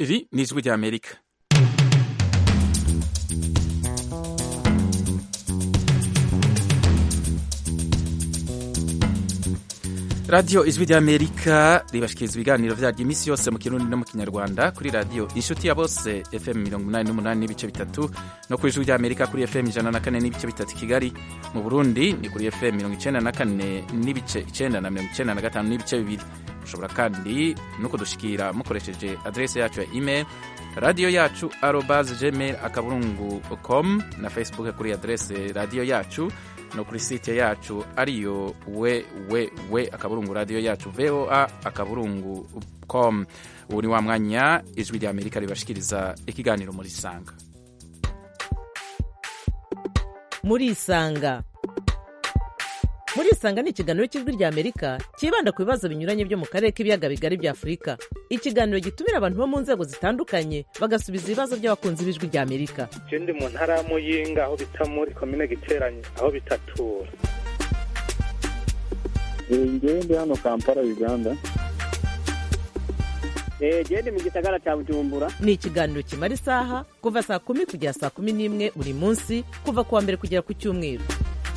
Iri ni ijwi ry'Amerika radiyo ijwi ry'amerika ribashikiriza ibiganiro vyaryo iminsi yose mu kirundi no mu kinyarwanda kuri radiyo inshuti ya bose fm mirongo umunani n'umunani n'ibice bitatu no ku ijwi ry'amerika kuri fm ijana na kane n'ibice bitatu kigali mu burundi ni kuri fm mirongo icenda na kane n'ibice icenda na mirongo icenda na gatanu n'ibice bibiri mushobora kandi no kudushikira mukoresheje adrese yacu ya email radiyo yacu arobas gmail akaburungu com na facebook kuri adrese radiyo yacu no kuri site yacu ariyo we we we akaburungu radiyo yacu voa akaburungu com ubu ni wa mwanya ijwi rya amerika ribashikiriza ikiganiro muri isanga muri isanga muri isanga ni ikiganiro cy'ijwi rya amerika cyibanda ku bibazo binyuranye byo mu karere k'ibiyaga bigari bya afurika ikiganiro gitumira abantu bo mu nzego zitandukanye bagasubiza ibibazo by'abakunzi b'ijwi rya amerika je ndi mu ntara ya muyinga aho bita muri komine giteranye aho bitatura ngewe ndi hano kampala uganda gende mu gisagara cya bujumbura ni ikiganiro kimara isaha kuva saa kumi kugera saa kumi n'imwe buri munsi kuva ku wa mbere kugera ku cyumweru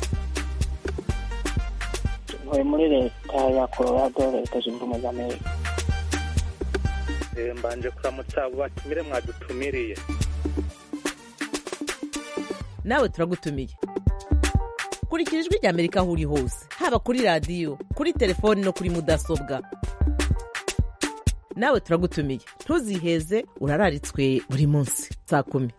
ntuye muri leta ya colorado leta zunze ubumwe za amerika Eh, mbanje kuramutsa abo batumire mwadutumiriye nawe turagutumiye kurikira ijwi rya amerika aho uri hose haba kuri radiyo kuri telefoni no kuri mudasobwa nawe turagutumiye ntuziheze urararitswe buri munsi saa kumi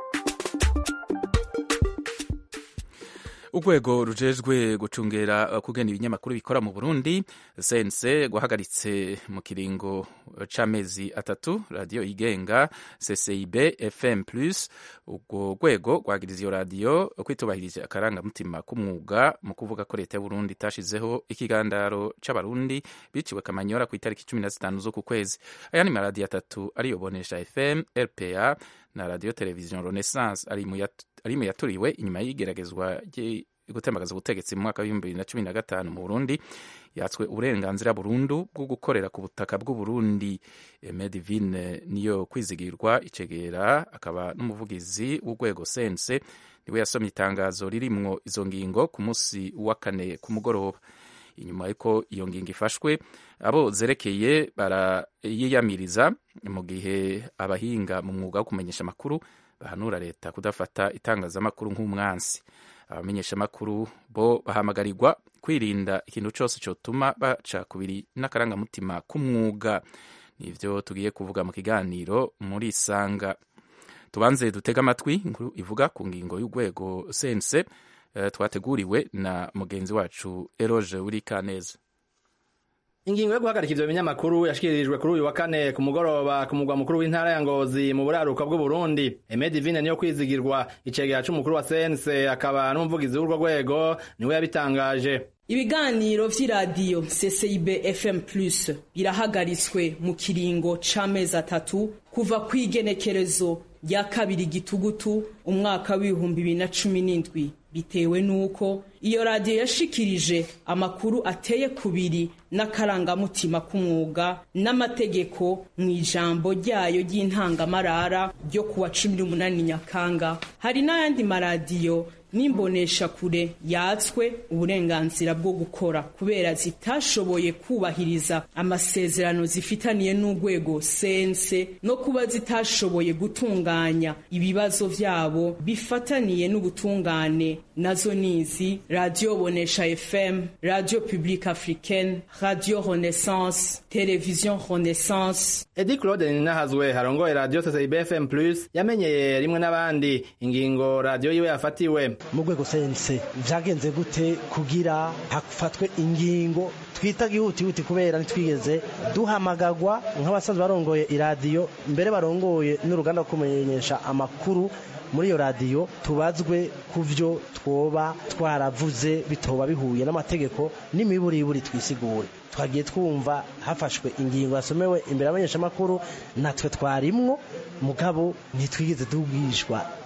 urwego rujejwe gucungera uh, kugena ibinyamakuru bikora mu burundi sense guhagaritse mu kiringo c'amezi atatu radiyo yigenga ccib fm plus urwo rwego rwagiriza iyo radiyo kwitubahirije akarangamutima k'umwuga mu kuvuga ko leta y'uburundi itashizeho ikigandaro c'abarundi biciwe kamanyora ku itariki cumi na zitanu z'uku kwezi aya ni maradiyo atatu ariyo bonesha fm rpa na radiyo televiziyo renaissance ari mu yat- ari mu yaturiwe inyuma y'igeragezwa rye- gutembagaza ubutegetsi mu mwaka w'ibihumbi bibiri na cumi na gatanu mu burundi yatswe uburenganzira burundu bwo gukorera ku butaka bw'uburundi medivine niyo kwizigirwa icegera akaba n'umuvugizi w'urwego sense niwe yasomye itangazo ririmwo izo ngingo ku munsi wa kane ku mugoroba inyuma y'uko iyo ngingo ifashwe abo zerekeye barayiyamiriza mu gihe abahinga mu mwuga wo kumenyesha amakuru bahanura leta kudafata itangazamakuru nk'umwansi abamenyeshamakuru bo bahamagarirwa kwirinda ikintu cyose cyotuma baca kubiri n'akarangamutima k'umwuga nivyo tugiye kuvuga mu kiganiro muri isanga tubanze dutega amatwi inkuru ivuga ku ngingo y'urwego sense eh, twateguriwe na mugenzi wacu eroge uri kaneza Ingingo yo guhagarika ivyo binyamakuru yashikirijwe kuri uyu wa kane ku mugoroba ku mugwa mukuru w'intara ya Ngozi mu buraruka bw'u Burundi. Aime Divine niyo kwizigirwa icegera c'umukuru wa CNC akaba n'umuvugizi w'urwo rwego niwe yabitangaje. ibiganiro vy'iradiyo ccib fm plus birahagaritswe mu kiringo c'amezi atatu kuva kw'igenekerezo rya kabiri gitugutu umwaka w'ibihumbi bibiri na cumi n'indwi bitewe n'uko iyo radiyo yashikirije amakuru ateye kubiri n'akarangamutima k'umwuga n'amategeko mu ijambo ryayo ry'intangamarara ryo kuwa cumi n'umunani nyakanga hari n'ayandi maradiyo n'imbonesha kure yatswe uburenganzira bwo gukora kubera zitashoboye kubahiriza amasezerano zifitaniye n'urwego sense no kuba zitashoboye gutunganya ibibazo vyabo bifataniye n'ubutungane nazo nizi radio bonesha fm radio publique africaine radio renaissance television renaissance Edi Claude Ninahazwe harongoye radio CCB FM Plus yamenyeye rimwe n'abandi ingingo radio yiwe yafatiwe. mu rwego sense vyagenze gute kugira hafatwe ingingo twita gihutihuti kubera ntitwigeze duhamagagwa nk'abasanzwe barongoye iradiyo mbere barongoye n'uruganda rwo kumenyesha amakuru muri iyo radiyo tubazwe ku vyo twoba twaravuze bitoba bihuye n'amategeko n'imiburiburi twisigure twagiye twumva hafashwe ingingo yasomewe imbere y'abanyeshamakuru natwe twarimwo mugabo ntitwigeze tubwishwa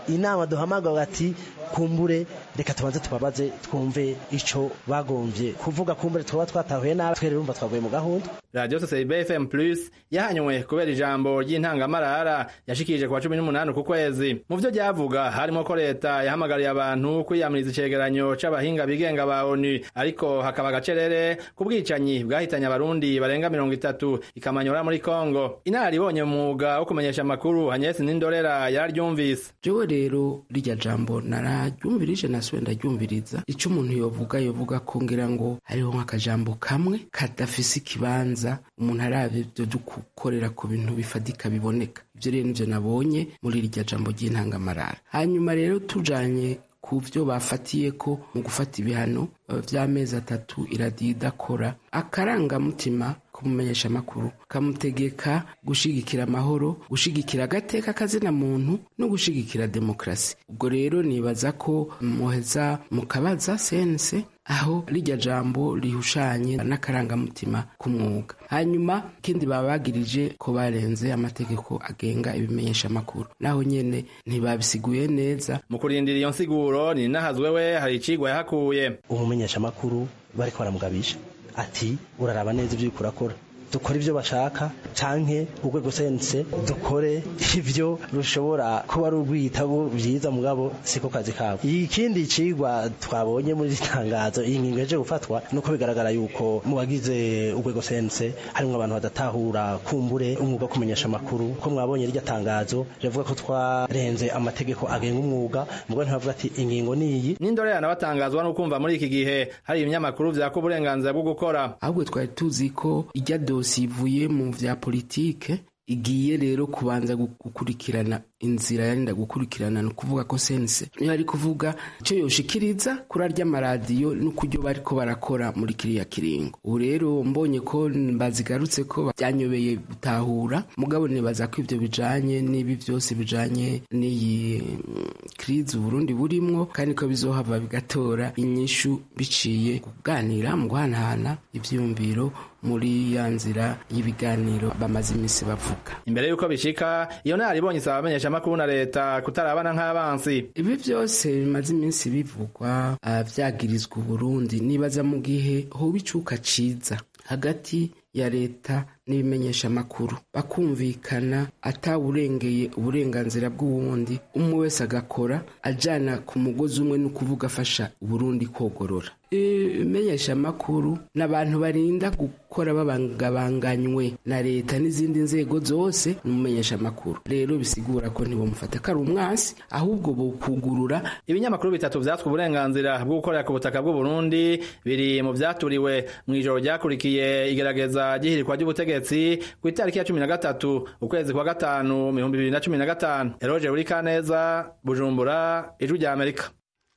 inama duhamagara ati kumbure reka tubanze tubabaze twumve ico bagomvye kuvuga kumbure twaba twatahuye nabi twere urumva twavuye mu gahunda radiyo sosiyete fm plus yahanywe kubera ijambo ry'intangamarara yashikirije ku wa cumi n'umunani ku kwezi mu vyo ryavuga harimo ko leta yahamagariye abantu kwiyamiriza icegeranyo c'abahinga bigenga ba onu ariko hakaba agacerere ku bwicanyi bwahitanye abarundi barenga mirongo itatu ikamanyora muri kongo inararibonye mu mwuga wo kumenyesha amakuru hanyesi n'indorera yararyumvise jewe rero rirya jambo nararyumvirije nasubiye ndaryumviriza ico umuntu yovuga yovuga ko ngira ngo hariho nk'akajambo kamwe kadafise ikibanza umuntu arabye ivyo dukorera ku bintu bifadika biboneka ivyo rero nivyo nabonye muri rirya jambo ry'intangamarara hanyuma rero tujanye ku byo bafatiye ko mu gufata ibihano vy'amezi atatu iradiyo idakora akarangamutima kumumenyesha amakuru kamutegeka gushigikira amahoro gushigikira agateka kazina muntu no gushigikira demokrasi ubwo rero nibaza ko muheza mukabaza sense aho rijya jambo rihushanye n'akarangamutima k'umwuga hanyuma ikindi baba bagirije ko barenze amategeko agenga ibimenyesha amakuru naho nyene ntibabisiguye neza mu kurindira iyo nsiguro ni nahazwe we hari icigwa yahakuye umumenyesha amakuru bariko baramugabisha ati uraraba neza ibyo uriko urakora dukore ibyo bashaka canke urwego sense dukore ivyo rushobora kuba ari urwitabo vyiza mugabo siko kazi kabo ikindi cigwa twabonye muri iri tangazo iyi ngingo yaje gufatwa nuko bigaragara yuko mu bagize urwego sense harimwo abantu badatahura kumbure umwuga wo kumenyesha amakuru ko mwabonye rirya tangazo rivuga ko twarenze amategeko agenga umwuga mugabo ntibavuga ati ingingo niyi n'indorera nabatangazwa no kumva muri iki gihe hari ibinyamakuru vyaka uburenganzira bwo gukora ahubwo twari tuzi ko ijya dosi ivuye mu vya politike igiye rero kubanza gukurikirana inzira yarinda gukurikirana ni ukuvuga ko sense niyo ari kuvuga icyo yoshikiriza kuri arya maradiyo n'ukuryo bariko barakora muri kiriya kiringo ubu rero mbonye ko bazigarutse ko byanyobeye gutahura mugabo nibaza ko ivyo bijanye n'ibi vyose bijanye n'iyi krizi uburundi burimwo kandi ko bizohava bigatora inyishu biciye kuganira mu guhanahana ivyiyumviro muri ya nzira y'ibiganiro bamaze iminsi bavuga imbere y'uko bishika iyo naribonye isaba abamenyesha amakuru na leta kutarabana nk'abansi ibi byose bimaze iminsi bivugwa vyagirizwa uburundi nibaza mu gihe hoba icuka ciza hagati ya leta n'ibimenyesha amakuru bakumvikana atawurengeye uburenganzira bw'uwundi umwe wese agakora ajana ku mugozi umwe ni ukuvuga afasha uburundi kogorora ibimenyesha amakuru ni abantu barinda gukora babangabanganywe na leta n'izindi nzego zose ni umumenyesha amakuru rero bisigura ko ntibamufata ko ari umwansi ahubwo bukugurura ibinyamakuru bitatu vyatswe uburenganzira bwo gukorera ku butaka bw'uburundi biri mu vyaturiwe mw'ijoro ryakurikiye igerageza ry'ihirikwa ry'ubutegetsi ku itariki ya cumi na gatatu ukwezi kwa gatanu mu bihumbi bibiri na cumi na gatanu eroje buri kaneza bujumbura ijwi rya amerika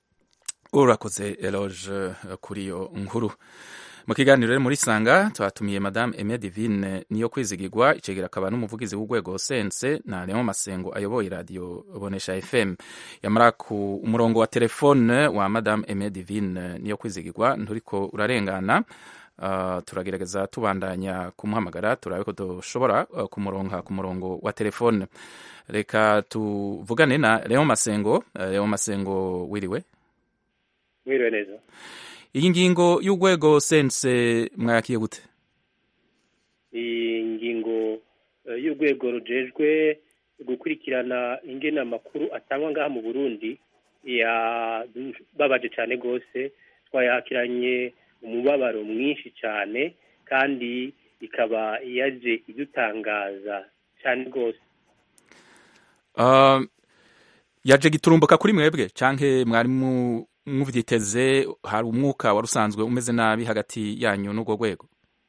urakoze eloge kuri iyo nkuru mu kiganiro rero muri sanga twatumiye madame Aime Divine niyo kwizigirwa icegera akaba n'umuvugizi w'urwego sense na Leon Masengo ayoboye radio Bonesha FM yamara ku umurongo wa telefone wa madame Aime Divine niyo kwizigirwa nturiko urarengana Uh, turagerageza tubandanya kumuhamagara turabe ko dushobora uh, kumuronka ku murongo wa telefone reka tuvugane na Leon Masengo uh, Leon Masengo wiriwe wiriwe neza iyi ngingo y'urwego sense mwayakiye gute iyi ngingo y'urwego rujejwe gukurikirana ingena amakuru atangwa ngaha mu burundi yababaje cyane rwose twayakiranye umubabaro mwinshi cyane kandi ikaba yaje idutangaza cyane rwose yaje giturumbuka kuri mwebwe canke mwari muvyiteze hari umwuka wari usanzwe umeze nabi hagati yanyu n'urwo rwego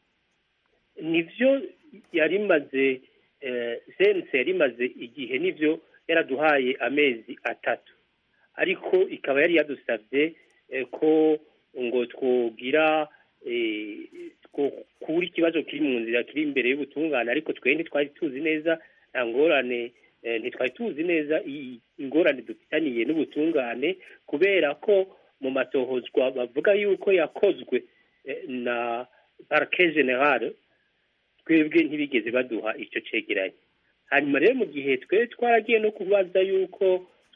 nivyo yari imaze sense yari imaze igihe nivyo yaraduhaye amezi atatu ariko ikaba yari yadusabye ko ngo twogira kubura ikibazo kiri mu nzira kiri imbere y'ubutungane ariko twe ntitwari tuzi neza nta ngorane ntitwari tuzi neza ingorane dufitaniye n'ubutungane kubera ko mu matohozwa bavuga yuko yakozwe na parike generale twebwe ntibigeze baduha icyo cegeranye hanyuma rero mu gihe twe twaragiye no kubaza yuko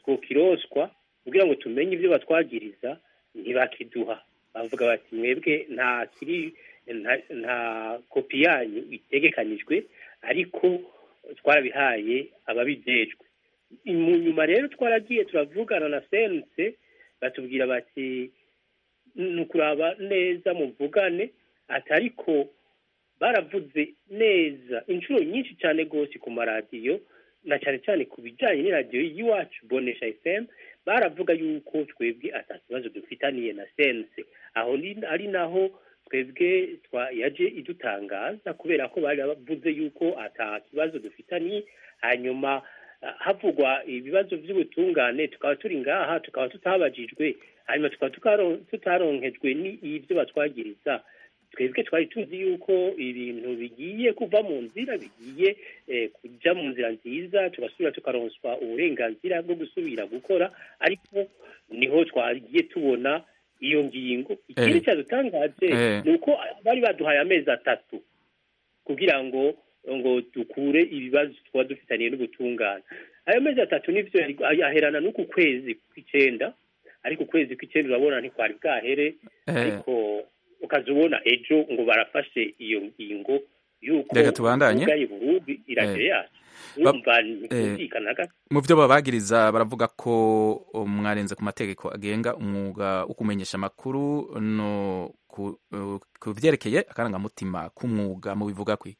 twokiroswa kugira ngo tumenye ibyo batwagiriza ntibakiduha bavuga bati mwebwe nta kiri nta- nta kopi yanyu itegekanijwe ariko twarabihaye ababijejwe mu nyuma rero twaragiye turavugana na sense batubwira bati ni ukuraba neza muvugane ati ariko baravuze neza inshuro nyinshi cyane rwose ku maradiyo na cyane cyane ku bijyanye n'iradiyo y'iwacu bonesha fm baravuga yuko twebwe ata kibazo dufitaniye na sense aho ni- ari naho twebwe twa yaje idutangaza kubera ko bari bavuze yuko ata kibazo dufitaniye hanyuma ah, havugwa ibibazo by'ubutungane tukaba turi ngaha tukaba tutabajijwe hanyuma tukaba tukaro- tutaronkejwe n'ibyo batwagiriza twebwe twari tuzi yuko ibintu bigiye kuva mu nzira bigiye eh, kuja mu nzira nziza tugasubira tukaronswa uburenganzira bwo gusubira gukora ariko niho twagiye tubona iyo ngingo ikindi Eh. cyadutangaje Eh. ni uko bari baduhaye amezi atatu kugira ngo ngo dukure ibibazo twaba dufitaniye n'ubutungane ayo mezi atatu nivyo yari- aherana n'uku kwezi kw'icenda ariko ukwezi kw'icenda urabona ntikwari bwahere Eh. ariko ukaza ubona ejo ngo barafashe iyo ngingo yuko Reka tubandanye. ugaye Burundi iragere Eh. yacu Ba- urumva eh. ntikumvikana gato mu byo babagiriza baravuga ko mwarenze ku mategeko agenga umwuga wo kumenyesha amakuru no ku, uh, ku vyerekeye akarangamutima k'umwuga mu bivuga kwi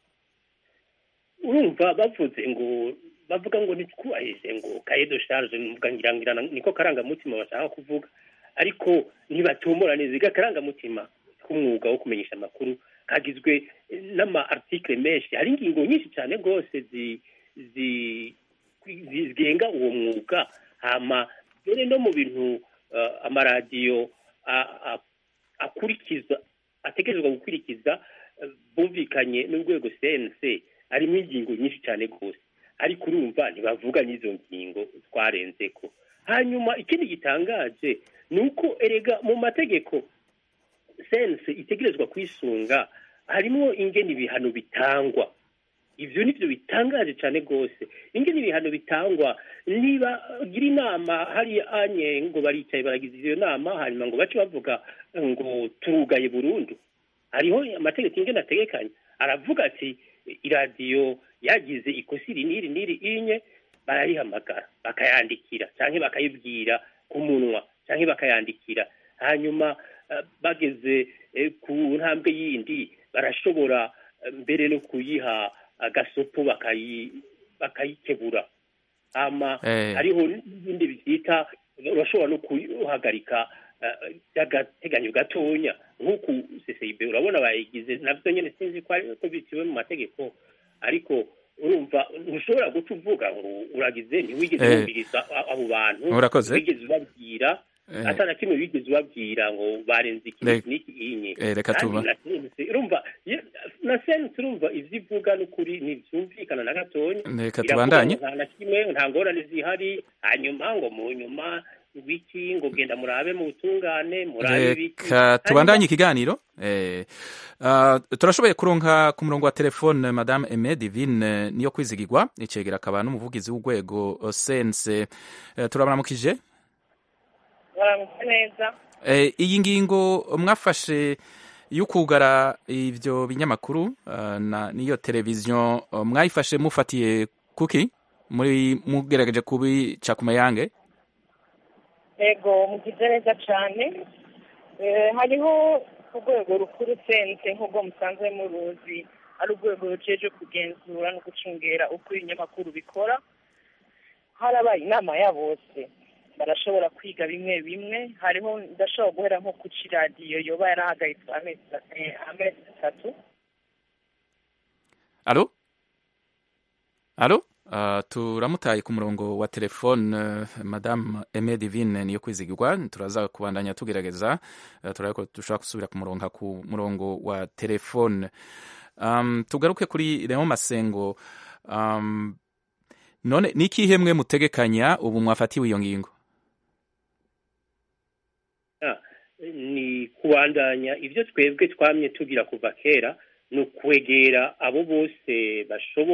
urumva bavuze ngo bavuga ngo ntitwubahirize ngo kaye de charge mvuga ngira ngira niko karangamutima bashaka kuvuga ariko ntibatomora neza iga karangamutima k'umwuga wo kumenyesha amakuru kagizwe n'ama article menshi hari ingingo nyinshi cyane rwose zi zi zi- zigenga uwo mwuga hama mbere no mu bintu uh, amaradiyo a- a- akurikiza ategerezwa gukurikiza eh, bumvikanye n'urwego CNC harimo ingingo nyinshi cyane rwose ariko urumva ntibavuga n'izo ngingo twarenzeko hanyuma ikindi gitangaje ni uko erega mu mategeko sense itegerezwa kwisunga harimo ingene ibihano bitangwa ibyo nibyo bitangaje cyane rwose ingene ibihano bitangwa niba gira inama hariya anye ngo baricaye baragize iyo nama hanyuma ngo bace bavuga ngo turugaye burundu hariho amategeko ingene ategekanye aravuga ati iradiyo yagize ikosi iri n'iri n'iri inye barayihamagara bakayandikira cyangwa bakayibwira ku munwa cyangwa bakayandikira hanyuma eh, bageze eh, ku ntambwe yindi barashobora eh, mbere no kuyiha agasopo bakayi bakayikebura ama Eh. hariho n'ibindi byita urashobora no kuhagarika eh, by'agateganyo gatonya nk'uku CCIB urabona bayigize nabyo nyine sinzi ko ari ko biciwe mu mategeko ariko urumva ntushobora guca uvuga ngo uragize ntiwigeze Eh. wumviriza a- abo bantu Urakoze. wigeze ubabwira Eh. ata na kimwe wigeze ubabwira ngo barenze iki Re- n'iki inye Eh, reka Kandi tuba- na sense urumva ye- na sense urumva ivyo ivuga n'ukuri ntivyumvikana na gatonya Reka Iravuga tubandanye. ngo nta na kimwe nta ngorane zihari hanyuma ngo mu nyuma ibiki ngo genda murabe mu butungane murabe ibiki reka tubandanye ikiganiro eh, uh, turashoboye kuronka ku murongo wa telefone madame Aime Divine niyo kwizigirwa icegera akaba n'umuvugizi w'urwego uh, sense uh, turabaramukije baramutse neza eh, iyi ngingo mwafashe yo kugara ivyo binyamakuru uh, na niyo televiziyo uh, mwayifashe mufatiye kuki muri mugerageje kubica ku mayange ego mugize neza cyane Eh, hariho urwego rukuru sense nk'ubwo musanzwe muruzi ari urwego rujeje kugenzura no gucungera uko ibinyamakuru bikora harabaye inama ya bose barashobora kwiga bimwe bimwe hariho ndashobora guhera nko ku ciradiyo yoba yarahagaritswe amezi eh, amezi atatu Alo? Alo? Uh, turamutaye ku murongo wa telefone uh, Madame Aime Divine niyo kwizigirwa turaza kubandanya tugerageza uh, turabona ko dushobora gusubira ku murongo ku murongo wa telefone um, tugaruke kuri Leon Masengo um, none ni ikihe mwe mutegekanya ubu mwafatiwe iyo ngingo Ah, ni kubandanya ibyo twebwe twamye tugira kuva kera ni ukwegera abo bose bashobora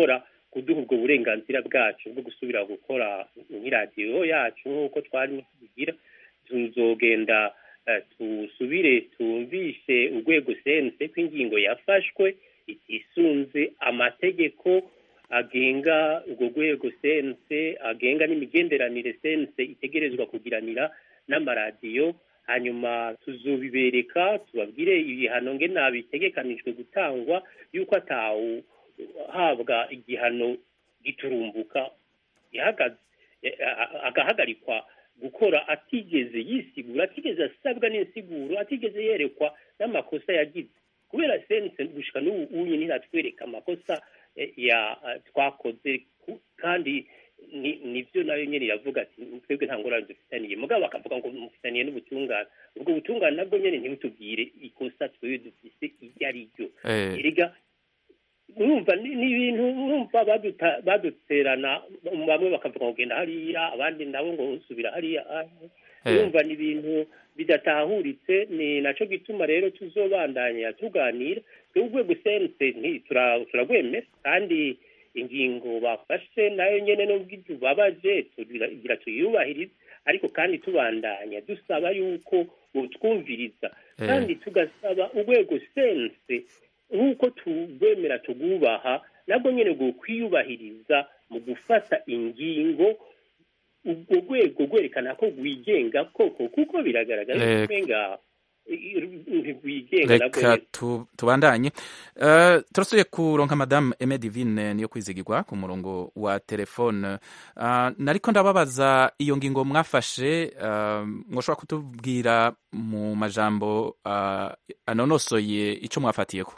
kuduha ubwo burenganzira bwacu bwo gusubira gukora nk'iradiyo yacu nk'uko twarimo tubigira tuzogenda eh, tusubire tumvishe urwego sense ko ingingo yafashwe itisunze amategeko agenga urwo rwego sense agenga n'imigenderanire sense itegerezwa kugiranira n'amaradiyo hanyuma tuzobibereka tubabwire ibihano nge nabitegekanijwe gutangwa yuko atawuhabwa igihano giturumbuka gihagaze eh, a- agahagarikwa gukora atigeze yisigura atigeze asabwa n'insiguro atigeze yerekwa n'amakosa yagize kubera sense gushika n'ubu unye ntiratwereka amakosa eh, ya eh, twakoze ku- kandi ni- nivyo nayo nyene iravuga ati twebwe nta ngorane dufitaniye mugabo bakavuga ngo mufitaniye n'ubutungane ubwo butungane nabwo nyene ntibutubwire ikosa twebwe dufise iryo ari ryo Eh. erega urumva ni ni ibintu urumva baduta- baduterana bamwe bakavuga ngo genda hariya abandi nabo ngo usubira hariya ah. Eh. urumva ni ibintu bidatahuritse ni naco gituma rero tuzobandanya tuganira twebwe urwego sense nti- tura- turagwemera kandi ingingo bafashe nayo nyene nubwo itubabaje tugira tuyubahirize ariko kandi tubandanya dusaba yuko botwumviriza Eh. kandi tugasaba urwego sense nk'uko tugwemera tugubaha nabwo nyene bwo kwiyubahiriza mu gufata ingingo urwo rwego rwerekana ko rwigenga koko kuko biragaragara Eh. ko umenga ntirwigenga nabwo reka nyene. tu- tubandanye Eh, turasuye kuronka madamu eme divine niyo kwizigirwa ku murongo wa telefone Ah, nariko ndababaza iyo ngingo mwafashe ah, mwoshobora kutubwira mu majambo ah, anonosoye ico mwafatiyeko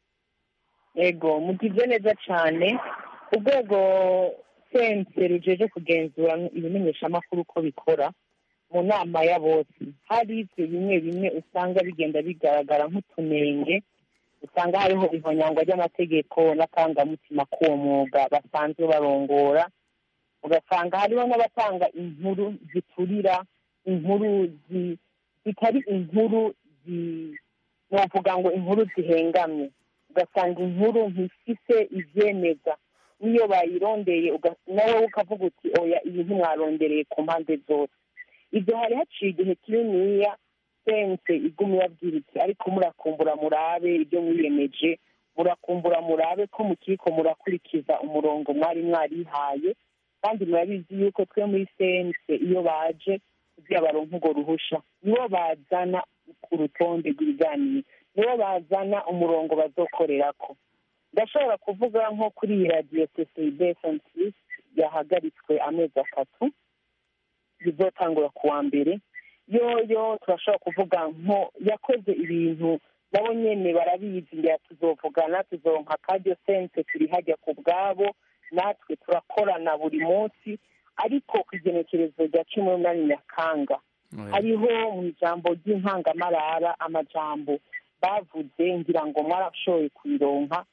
ego mugize neza cyane urwego sense rujeje kugenzura ibimenyeshamakuru uko bikora mu nama ya bose hari ibyo bimwe bimwe usanga bigenda bigaragara nk'utunenge usanga hariho ihonyangwa ry'amategeko n'akangamutima k'uwo mwuga basanzwe barongora ugasanga hariho n'abatanga inkuru ziturira inkuru zi- zitari inkuru zi- novuga ngo inkuru zihengamye ugasanga inkuru ntifise ivyemeza niyo bayirondeye uga- nawe ukavuga uti oya iyi ntimwarondereye ku mpande zose ibyo hari haciye igihe kininiya sense iguma ibabwira iti ariko murakumbura murabe ibyo mwiyemeje murakumbura murabe ko mukiriko murakurikiza umurongo mwari mwarihaye kandi murabizi yuko twe muri sense iyo baje kugira baronke urwo ruhusha nibo bazana ku rutonde rw'ibiganiro nibo bazana umurongo bazokorerako ndashobora kuvuga nko kuri iyi radiyo ccib fmc yahagaritswe amezi atatu bizotangura ku wa mbere yoyo turashobora kuvuga nko yakoze ibintu nabo nyene barabizi ngira tuzovugana tuzoronka akaryo sense turi hajya ku bwabo natwe turakorana buri munsi ariko ku igenekerezo rya cumi n'umunani nyakanga hariho mu ijambo ry'intangamarara amajambo bavuze ngira ngo mwarashoboye kubironka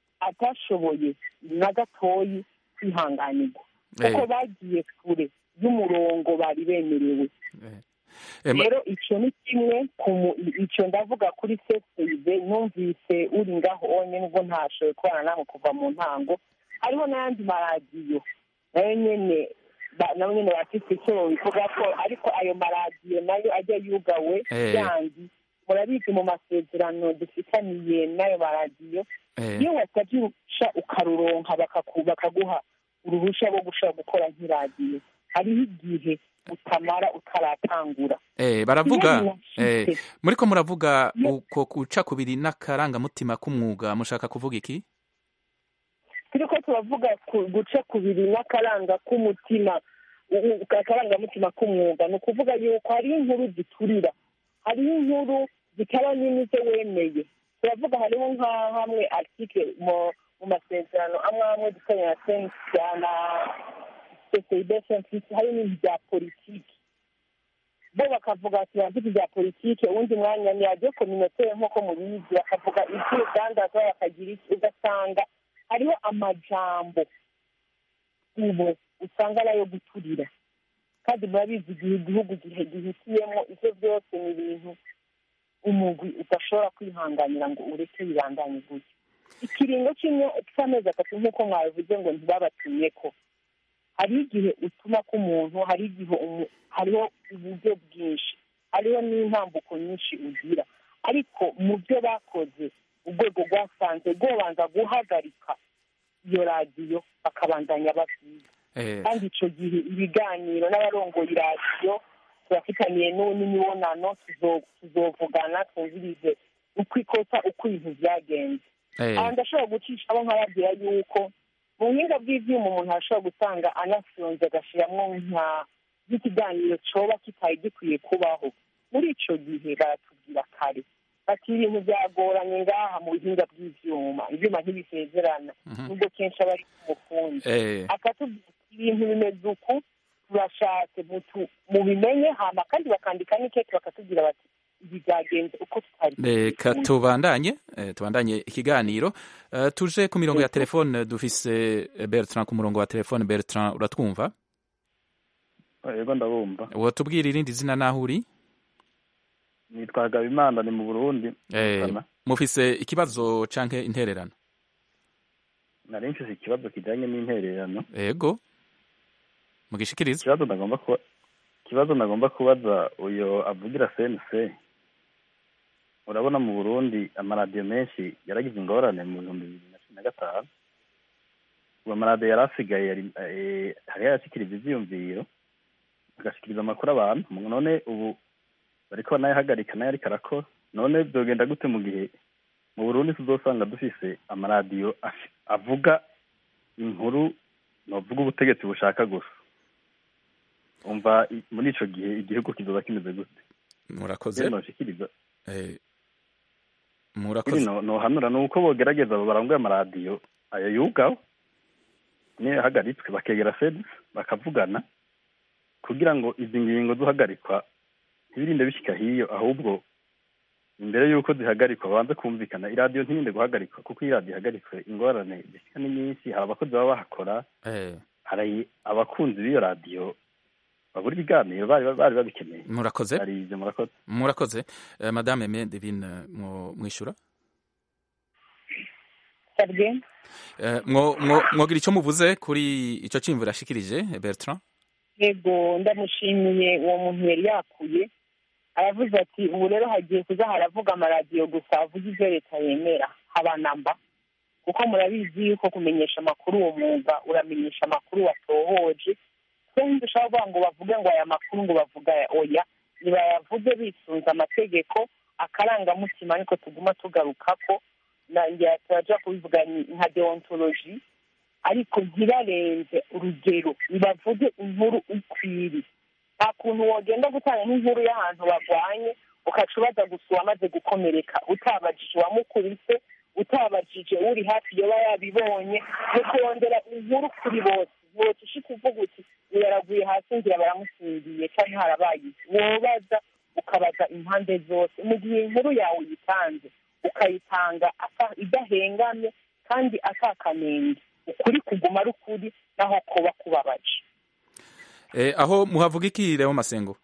atashoboye na gatoyi kwihanganirwa kuko Eh. bagiye kure y'umurongo bari bemerewe Eh, ma- rero icyo ni kimwe ku mu- icyo ndavuga kuri sesibe numvise uri ngaho wonyine ubwo ntashoboye kubana nawe kuva mu ntango hariho n'ayandi maradiyo nayo nyene ba- nayo nyene bafite icyo bivuga ko ariko ayo maradiyo nayo ajya yugawe Eh. yandi murabizi mu masezerano dufitaniye n'ayo maradiyo Eh. iyo wasabye uruhushya ukaruronka bakaku- bakaguha uruhushya rwo gushobora gukora nk'iradiyo hariho igihe utamara utaratangura Eh, baravuga Iyo eh, binashitse. muriko muravuga uko guca kubiri n'akarangamutima k'umwuga mushaka kuvuga iki turiko turavuga ku- guca kubiri n'akaranga k'umutima u- u- akarangamutima k'umwuga ni ukuvuga yuko hariho inkuru ziturira hariho inkuru zitaba nini zo wemeye turavuga hariho nka hamwe article mu mu masezerano amwe amwe dufitanye na sensi na ccib sensi hari n'ibintu bya politiki bo bakavuga ati bafite ibya politiki uwundi mwanya ni radiyo kominotere nk'uko mubizi bakavuga iby'urugandazwa bakagira iki ugasanga hariho amajambo ubu usanga ari ayo guturira kandi murabizi igihe igihugu gihe gihitiyemo ibyo byose ni ibintu umugwi udashobora kwihanganira ngo ureke bibandanye gutyo ikiringo cy'amezi atatu nk'uko mwabivuze ngo ntibabatumye ko hari igihe utuma ko umuntu hari igihe hariho uburyo bwinshi hariho n'intambuko nyinshi ugira ariko mu byo bakoze urwego rwasanze rwobanza guhagarika iyo radiyo bakabandanya babyiga kandi icyo gihe ibiganiro n'abarongoye iradiyo turafitaniye n'imibonano tuzovugana twumvirize uko ikosa uko ibintu byagenze aha ndashobora gucishaho nkababwira yuko mu buhinga bw'ibyuma umuntu arashobora gusanga anafyonze agashyiramo nk'ikiganiro cyoba kitari gikwiye kubaho muri icyo gihe baratubwira kare bati ibintu byagoranye ngaha mu buhinga bw'ibyuma ibyuma ntibisezerana nubwo kenshi aba ari umufundi akatubwira ibintu bimeze uku turashatse mubimenye hama kandi bakandika n'ikeke bakatubwira bati ibi byagenze uko tutari reka tubandanye tubandanye ikiganiro tuje ku mirongo ya telefone dufise bertrand ku murongo wa telefone bertrand uratwumva yego ndabumva watubwira irindi zina naho uri nitwa Habimana ni mu Burundi mufise ikibazo canke intererano nari mfise ikibazo kijanye n'intererano yego mugishikiriza ikibazo nagomba kuba ikibazo nagomba kubaza uyo avugira CNC urabona mu Burundi amaradiyo menshi yaragize ingorane mu bihumbi bibiri na cumi na gatanu uwo amaradiyo yari asigaye hari yarashikiriza ivyiyumviro agashikiriza amakuru abantu none ubu bariko banayahagarika nayo ariko arakora none byogenda gute mu gihe mu burundi tuzosanga dufise amaradiyo avuga inkuru novuga ubutegetsi bushaka gusa umva muri ico gihe igihugu kizoba kimeze gute murakoze noshikiriza murakoze nohanura ni uko bogerageza abo baranguye amaradiyo ayo yugaho niyo yahagaritswe bakegera sedisi bakavugana kugira ngo izi ngingo zuhagarikwa ntibirinde bishyika hiyo ahubwo imbere y'uko zihagarikwa babanze kumvikana iradiyo ntirinde guhagarikwa kuko iyo iradiyo ihagaritswe ingorane zishyika ni nyinshi hari abakozi baba bahakora hari abakunzi b'iyo radiyo babura ibiganiro bari bari babikeneye murakoze hari ibyo murakoze murakoze madame Aimée Devine mwishyura mwogira icyo muvuze kuri icyo cyimvura ashikirije Bertrand yego ndamushimiye uwo muntu yari yakuye aravuze ati ubu rero hagiye kuza haravuga amaradiyo gusa avuga ibyo leta yemera haba namba kuko murabizi yuko kumenyesha amakuru uwo mwuga uramenyesha amakuru watohoje twembi dushobora kuvuga ngo bavuge ngo aya makuru ngo bavuga oya ntibayavuge bisunze amategeko akarangamutima ariko tuguma tugaruka ko nanjye turaja kubivuga nka deontologi ariko ntibarenze urugero ntibavuge inkuru ikwiriye nta kuntu wogenda gutanga nk'inkuru y'ahantu barwanye ukaca ubaza gusa uwamaze gukomereka utabajije uwamukubise utabajije uri hafi yoba yabibonye no kurondera inkuru kuri bose bose ushika uvuga uti yaraguye hasi ngira baramusingiye cyangwa harabaye wobaza ukabaza impande zose mu gihe inkuru yawe uyitanze ukayitanga idahengamye kandi atakanenge ukuri kuguma ari ukuri naho kuba kubabaje aho muhavuga iki rero masengo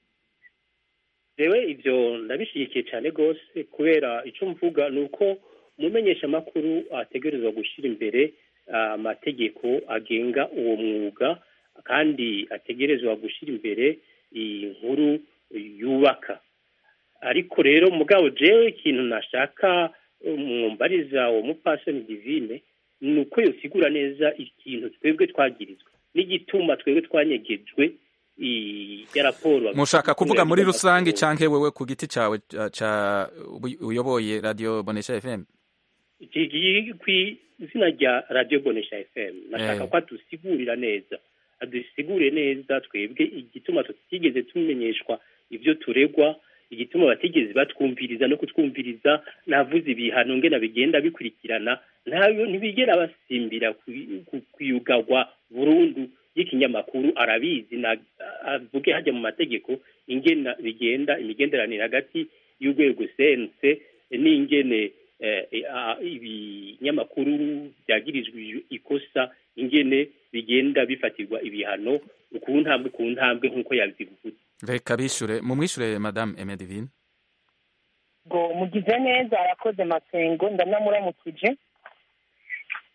rewe ibyo ndabishyigikiye cyane rwose kubera icyo mvuga ni uko umumenyesha amakuru ategerezwa gushyira imbere amategeko agenga uwo mwuga kandi ategerezwa gushyira imbere inkuru yubaka ariko rero mugabo jewe ikintu nashaka mwumbariza uwo mupasoni divine ni uko yosigura neza ikintu twebwe twagirizwa n'igituma twebwe twanyegejwe ya raporo mushaka kuvuga muri rusange cyangwa wewe ku giti cyawe uyoboye radiyo bonesha fm ku izina rya radiyo bonesha fm nashaka ko adusigurira neza adusigure neza twebwe igituma tutigeze tumenyeshwa ibyo turegwa igituma batigeze batwumviriza no kutwumviriza navuze ibihano ngena bigenda bikurikirana ntayo ntibigera basimbira kuyugagwa burundu y'ikinyamakuru arabizi avuge hajya mu mategeko ingena bigenda imigenderanire hagati y'urwego sense n'ingene ibinyamakuru byagirijwe ikosa ingene bigenda bifatirwa ibihano ku ntambwe ku ntambwe nk'uko yabivuze reka bishure mumwishure madame Aimée ngo mugize neza arakoze masengo ndanamuramukije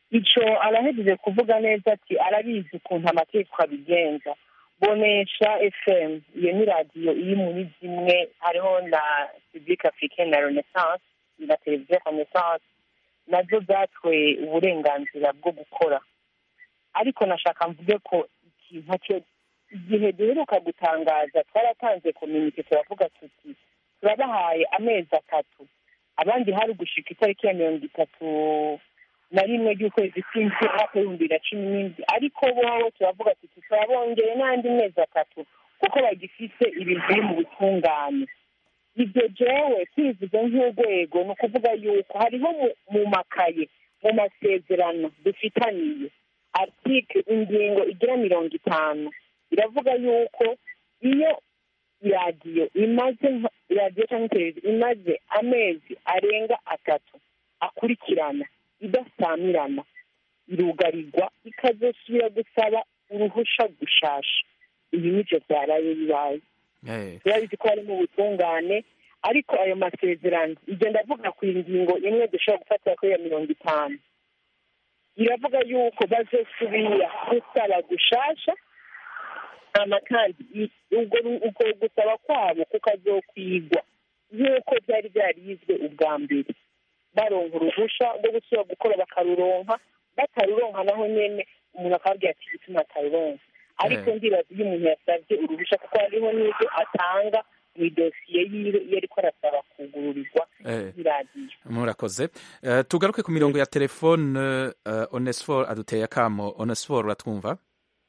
ico arahejeje kuvuga neza ati arabizi ukuntu amategeko abigenza bonesha fm iyo ni radiyo iri muri zimwe hariho na public africaine na renaissance na televiziyo renaissance nazo zatwe uburenganzira bwo gukora ariko nashaka mvuge ko ikintu cyo igihe duheruka gutangaza twaratanze kominike turavuga tuti turabahaye amezi atatu abandi hari gushika itariki ya mirongo itatu na rimwe ry'ukwezi kw'indwi umwaka w'ibihumbi bibiri na cumi n'indwi ariko bobo turavuga tuti turabongeye n'andi mezi atatu kuko bagifite ibintu biri mu butungane ibyo jewe twivuze nk'urwego ni ukuvuga yuko hariho mu makaye mu masezerano dufitaniye article ingingo igira mirongo itanu iravuga yuko iyo iradiyo imaze iradiyo cyangwa televiziyo imaze amezi arenga atatu akurikirana idasamirana irugarirwa ikazosubira gusaba uruhusha gushasha ibi nibyo byaraye bibaye turabizi ko harimo ubutungane ariko ayo masezerano ibyo ndavuga ku ngingo imwe dushobora gufatira kuri iyo mirongo itanu iravuga yuko bazosubira gusaba gushasha hama kandi ubwo gusaba kwabo kukazokwigwa nk'uko byari byarizwe ubwa mbere baronka uruhusha rwo gusubira gukora bakaruronka bataruronka naho nyene umuntu akababwira ati igituma ataruronka ariko ndibaza iyo umuntu yasabye uruhusha kuko hariho n'ibyo atanga mu idosiye yiwe iyo ariko arasaba kugururirwa iradiyo murakoze tugaruke ku mirongo ya telefone onesfor aduteye akamo onesfor uratwumva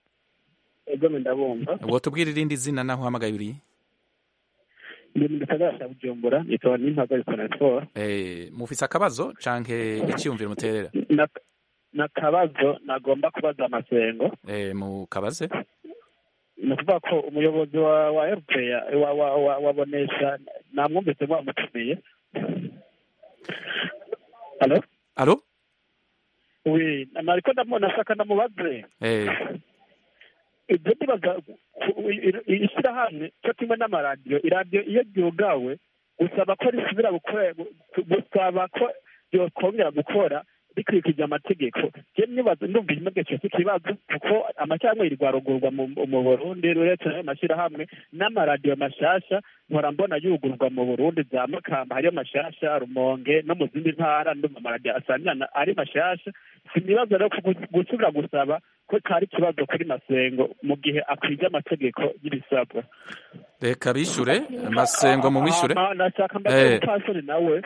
ego ndabumva wotubwira irindi zina naho uhamagaye uriye ndi mu gisagara cya bujumbura nitwa nimpagaritse onesfor mufise akabazo canke icyiyumviro muterera n'akabazo nagomba kubaza amasengo mu kabaze ni ukuvuga ko umuyobozi wa wa erupeya wa wa wa wabonesha namwumvise mwamutumiye alo alo wi nariko ndamubona ashaka ndamubaze ibyo ndibaza ishyirahamwe cyo kimwe n'amaradiyo iradiyo iyo ryugawe gusaba ko risubira gusaba ko ryokongera gukora rikurikije amategeko je nibaza ndumva ikibazo cyose ikibazo kuko amashyirahamwe yirwarugurwa mu burundi uretse ayo mashyirahamwe n'amaradiyo mashasha mpora mbona yugurwa mu burundi za makamba hariyo mashasha rumonge no mu zindi ntara ndumva amaradiyo asanirana ari mashasha sinibaza rero gusubira gusaba ko kari ikibazo kuri masengo mu gihe akwije amategeko y'ibisabwa reka bishure masengo mu mwishure nashaka mbaze umupfasoni nawe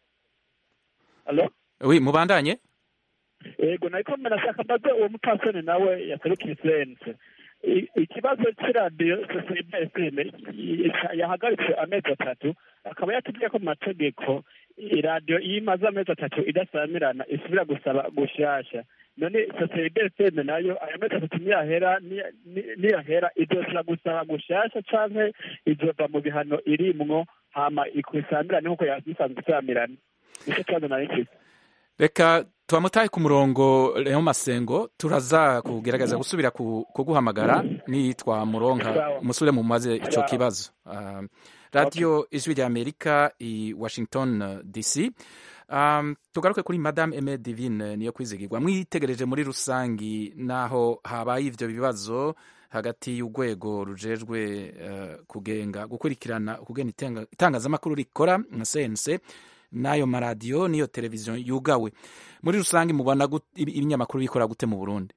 alo wi mubandanye yego nariko nashaka mbaze uwo mupfasoni nawe yaserukiye sense ikibazo c'iradiyo ccbfm yahagaritse amezi atatu akaba yatubwiye ko mu mategeko iradiyo iyo imaze amezi atatu idasamirana isubira gusaba gushasha none ccbfm nayo ayo mezi atatu niyahera niyahera izosubira gusaba gushasha canke izova mu bihano irimwo hama ikwisamirane nk'uko yasanzwe isamirana nicyo kibazo nari mfise reka twamutaye ku murongo Leon Masengo turaza kugerageza gusubira kuguhamagara ni twamuronka musubire mu maze ico kibazo uh, radio ijwi rya Amerika i Washington DC um, tugaruke kuri Madame Aime Divine niyo kwizigirwa mwitegereje muri rusangi naho habaye ivyo bibazo hagati y'urwego rujejwe uh, kugenga gukurikirana kugena itangazamakuru rikora nka CNC n'ayo maradiyo n'iyo televiziyo yugawe muri rusange mubona ibinyamakuru bikora gute mu burundi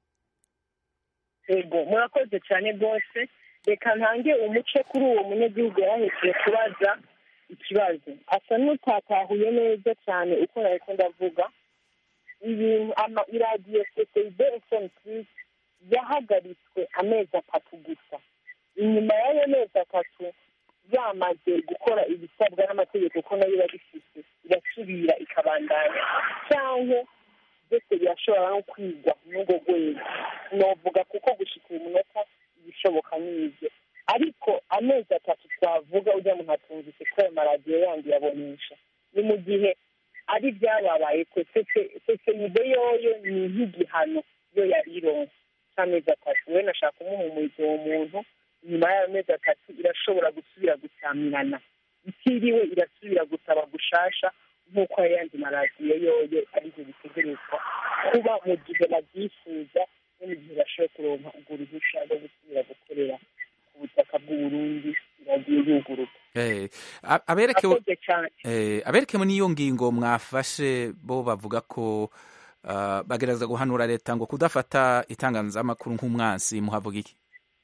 yego murakoze cyane rwose reka ntange umuce kuri uwo munyagihugu yarahekeye kubaza ikibazo asa n'utatahuye neza cyane uko nariko ndavuga ibintu iradiyo ccib fm plus yahagaritswe amezi atatu gusa inyuma y'ayo mezi atatu yamaze gukora ibisabwa n'amategeko ko nayo irabifite irasubira ikabandanya cyangwa byose birashobora no kwigwa n'urwo rwego novuga kuko gushika uyu munota ibishoboka n'ibyo ariko amezi atatu twavuga ujya muntu atumvise ko ayo maradiyo yandi yabonesha ni mu gihe ari byababaye ko sesenibe yoyo ni nk'igihano yo yari ironse cy'amezi atatu we nashaka kumuhumuriza uwo muntu nyuma y'ayo mezi atatu irashobora gusubira gusamirana itiriwe irasubira gusaba gushasha nk'uko ayandi maradiyo yoyo aribyo bitegerezwa kuba mu gihe babyifuza no mu gihe bashoboye kuronka urwo ruhushya rwo gusubira gukorera ku butaka bw'uburundi iragiye yuguruka Eh, a- aberekewe akoze cyane eh, aberekewe n'iyo ngingo mwafashe bo bavuga ko ah, bagerageza guhanura leta ngo kudafata itangazamakuru nk'umwansi muhavuga iki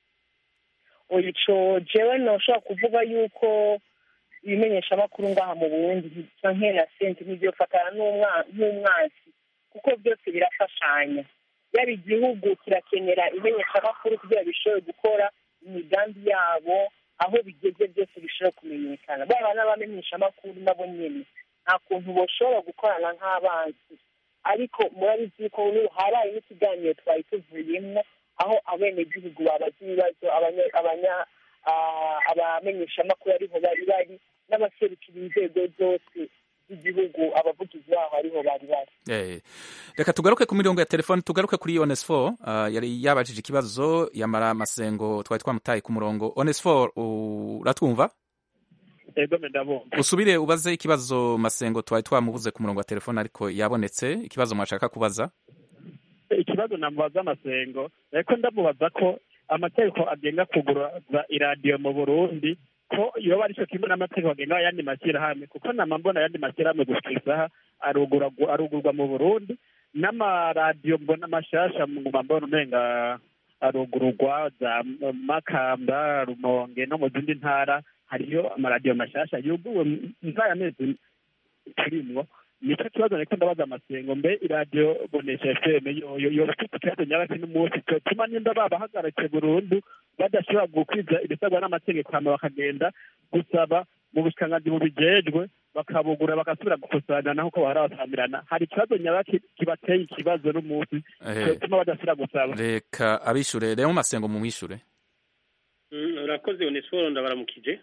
oya ico jewe noshobora kuvuga yuko ibimenyeshamakuru ngaha mu burundi bisa nkena senti ntibyofatana n'umwa- nk'umwansi kuko byose birafashanya yaba igihugu kirakenera imenyeshamakuru kugira bishobore gukora imigambi yabo aho bigeze byose bishobora kumenyekana baba n'abamenyeshamakuru nabo nyene nta kuntu boshobora gukorana nk'abanzi ariko murabizi ko n'ubu habaye n'ikiganiro twari tuvuyemwo aho abenegihugu babaza ibibazo abanya- abanya- ah, abamenyeshamakuru ariho bari bari n'abaserukira inzego zose z'igihugu abavugizi baho ariho bari bari Eh, reka tugaruke ku mirongo ya telefone tugaruke kuri onesfor uh, yari yabajije ikibazo yamara amasengo twari twamutaye ku murongo onesfor uratwumva ego ndabumva usubire ubaze ikibazo masengo twari twamubuze ku murongo wa telefone ariko yabonetse ikibazo mwashaka kubaza ikibazo namubaza amasengo ariko ndamubaza ko amategeko agenga kuguraza iradiyo mu burundi ko yoba aricyo kimwe n'amategeko agenga ayandi mashyirahamwe kuko nama mbona ayandi mashyirahamwe gushika isaha arugurwa arugurwa mu burundi n'amaradiyo mbona mashasha nguma mbona umenga arugururwa za makamba rumonge no mu zindi ntara hariyo amaradiyo mashasha yuguwe mvaya mezi turimwo nicyo kibazo niko ndabaza amasengo mbe iradiyo bonesha fm yoyo yoba ifite ikibazo nyabaki n'umunsi cyotuma nimba babahagaritse burundu badashobora gukwiza ibisabwa n'amategeko hama bakagenda gusaba mu bushikiranganji bubijejwe bakabugura bagasubira gukusanya naho ko bahora basamirana hari ikibazo nyabaki kibateye ikibazo n'umunsi Eh. cyotuma badasubira gusaba reka abishure rero masengo mumwishure Mm, urakoze onesiforo ndabaramukije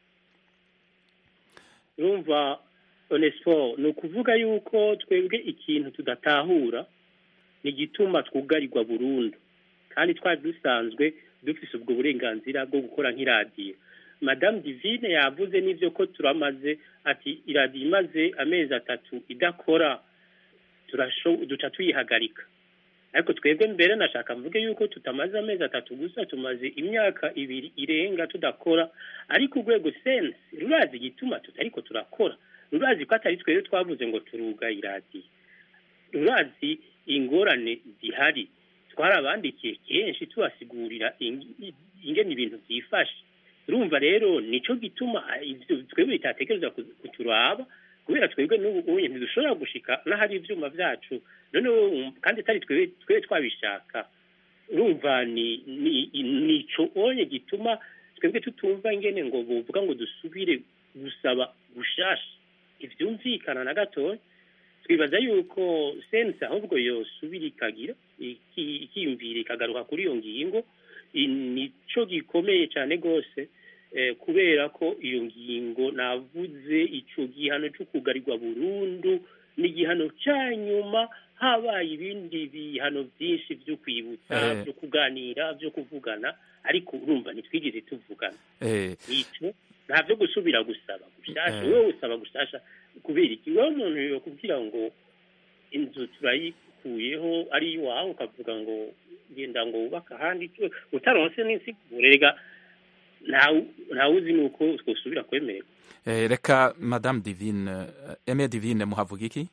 urumva onesiforo ni ukuvuga yuko twebwe ikintu tudatahura ni igituma twugarirwa burundu kandi twari dusanzwe dufise ubwo burenganzira bwo gukora nk'iradiyo madamu divine yavuze n'ibyo ko turamaze ati iradiyo imaze amezi atatu idakora turasho- duca tuyihagarika ariko twebwe mbere nashaka mvuge yuko tutamaze amezi atatu gusa tumaze imyaka ibiri irenga tudakora ariko urwego sense rurazi igituma tutariko turakora rurazi ko atari twebwe twavuze ngo turuga iradiyo rurazi ingorane zihari twarabandikiye kenshi tubasigurira ing- ingene ibintu byifashe urumva rero nico gituma ah, ivyo twebwe bitatekereza ku- kuturaba kubera twebwe n'ubu unye ntidushobora gushika n'ahari ivyuma vyacu noneho um, kandi atari twebwe twebwe twabishaka urumva ni ni nico onye gituma twebwe tutumva ingene ngo bovuga ngo dusubire gusaba gushasha ivyumvikana na gatoya twibaza yuko sense ahubwo yosubira ikagira iki- ikiyumvira ikagaruka kuri iyo ngingo i- nico gikomeye cyane rwose eh, kubera ko iyo ngingo navuze ico gihano cyo kugarirwa burundu ni igihano cya nyuma habaye ibindi bihano byinshi byo kwibutsa Eh. byo kuganira byo kuvugana ariko urumva ntitwigeze tuvugana eh, nico nta byo gusubira gusaba gushasha Eh. wowe usaba gushasha kubera iki wowe umuntu yokubwira ngo inzu turayikuyeho ari iwawe ukavuga ngo genda ngo wubake ahandi cyo utaronse n'insiguro rega ntawe ntawe uzi nuko twosubira kwemererwa eh, reka madame divine eh, eme divine muhavuga iki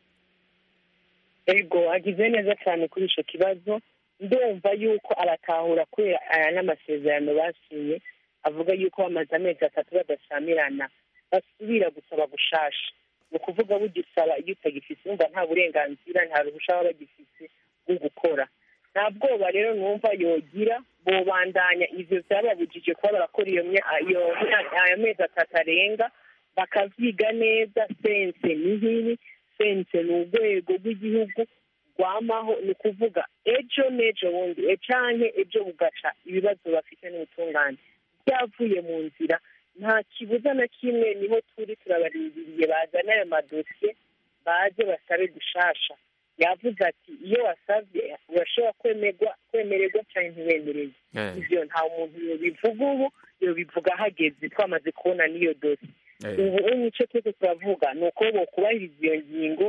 ego agize neza cyane kuri icyo kibazo ndumva yuko aratahura kubera aya n'amasezerano basinye avuga yuko bamaze amezi atatu badasamirana basubira gusaba gushasha ni ukuvuga bugisaba iyo utagifise wumva nta burenganzira nta ruhusha baba bagifise bwo gukora nta bwoba rero numva yogira bobandanya ivyo vyababujije kuba barakora iyo mya- iyo myaka- ayo mezi atatu arenga bakavyiga neza sense ni nk'ibi sense ni urwego rw'igihugu rwamaho ni ukuvuga ejo n'ejo bundi e canke ejo bugaca ibibazo bafite n'ubutungane byavuye mu nzira nta kibuza na kimwe niho turi turabarindiriye bazana ayo madosiye baze basabe gushasha yavuze ati iyo wasabye urashobora kwemerwa kwemererwa cyangwa ntiwemererwe Eh. ivyo nta muntu yobivuga ubu yobivuga hageze twamaze kubona n'iyo dosiye Eh. ubu nicyo twese turavuga ni uko bokubahiriza iyo ngingo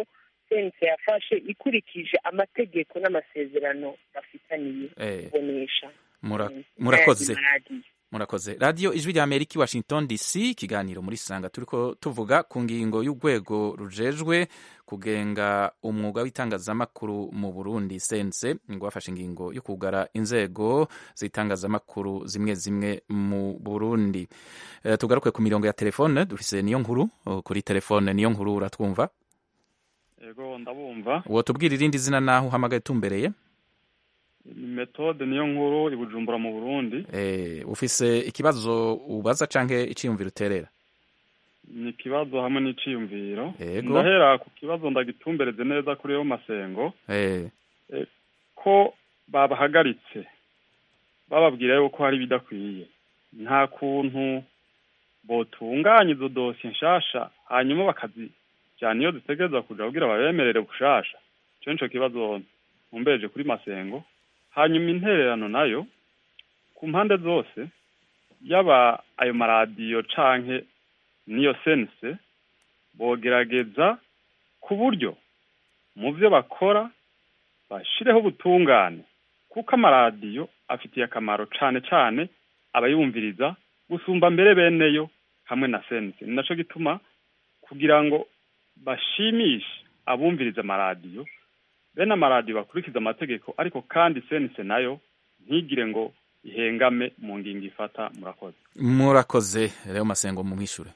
sense yafashe ikurikije amategeko n'amasezerano bafitaniye Eh. kubonesha Mura- Mm. murakoze Ayandi maradiyo. murakoze radiyo ijwi rya amerika i washington dc ikiganiro muri sanga turiko tuvuga ku ngingo y'urwego rujejwe kugenga umwuga w'itangazamakuru mu burundi sense ngo bafashe ingingo yo kugara inzego z'itangazamakuru zimwe zimwe mu burundi Eh, tugaruke ku mirongo ya telefone dufise niyo nkuru oh, kuri telefone niyo nkuru uratwumva yego ndabumva uwo tubwira irindi zina naho uhamagaye tumbereye ni metode niyo nkuru i bujumbura mu burundi Eh, ufise ikibazo ubaza canke iciyumviro uterera ni ikibazo hamwe n'iciyumviro Yego. ndahera ku kibazo ndagitumbereze neza kuri yo masengo Eh, Eh, ko babahagaritse bababwira yuko hari ibidakwiye nta kuntu botunganya izo dosiye nshasha hanyuma bakazijyana iyo zitegereza kuja kugira babemerere bushasha ico nico kibazo ntumbereje kuri masengo hanyuma intererano nayo ku mpande zose yaba ayo maradiyo canke niyo sense bogerageza ku buryo mu byo bakora bashireho ubutungane kuko amaradiyo afitiye akamaro cane cane abayumviriza gusumba mbere beneyo hamwe na sense ni naco gituma kugira ngo bashimishe abumviriza amaradiyo bene amaradiyo bakurikiza amategeko ariko kandi sense nayo ntigire ngo ihengame mu ngingo ifata murakoze murakoze rero masengo mumwishure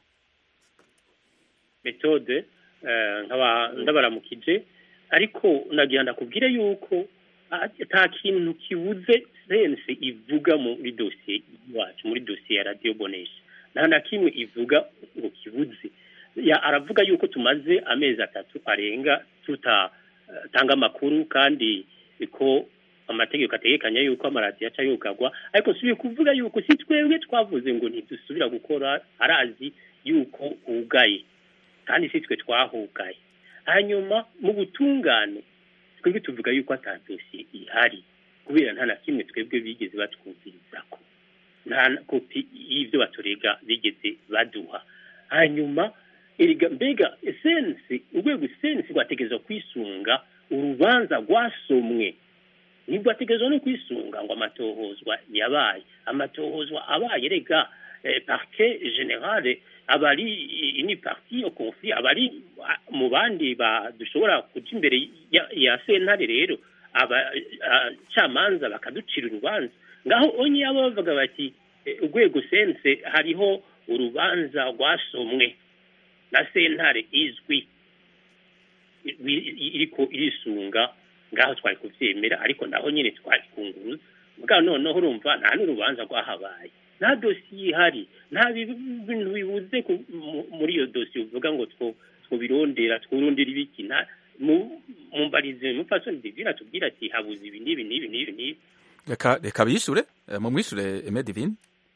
metode eh, nkaba ndabaramukije ariko nagira ndakubwire yuko ah, ata kintu kibuze sense ivuga muri dosiye iwacu muri dosiye ya radiyo bonesha nta na kimwe ivuga ngo kibuze Ya- aravuga yuko tumaze amezi atatu arenga tutatanga amakuru kandi ko amategeko ategekanya yuko amaradiyo aca yugagwa ariko subiye kuvuga yuko si twebwe twavuze ngo ntidusubira gukora arazi yuko hugaye kandi si twe twahugaye hanyuma mu butungane twebwe tuvuga yuko ata dosiye ihari kubera nta na kimwe twebwe bigeze batwumvirizako nta na kopi y'ibyo baturega bigeze baduha hanyuma erega mbega esensi urwego esensi rwategerezwa kwisunga urubanza rwasomwe ntirwategerezwa no kwisunga ngo amatohozwa yabaye amatohozwa abaye rega eh, parquet generale aba ari ini parti au conflit aba ari ah, mu bandi ba dushobora kuja imbere ya, ya sentare rero abacamanza bakaducira urubanza ngaho onye abo bavuga bati eh, urwego sense hariho urubanza rwasomwe na sentare izwi i- i- iriko irisunga ngaho twari kuvyemera ariko naho nyene twari kunguruza mugabo noneho urumva nta n'urubanza rwahabaye nta dosiye ihari nta bi- bintu bibuze ku- mu- muri iyo dosiye uvuga ngo two twobirondera twurondera ibiki nta mu- mumbarize mupfasoni divine atubwira ati habuze ibi n'ibi n'ibi n'ibi n'ibi reka reka bishure eh, mumwishure Aime Divine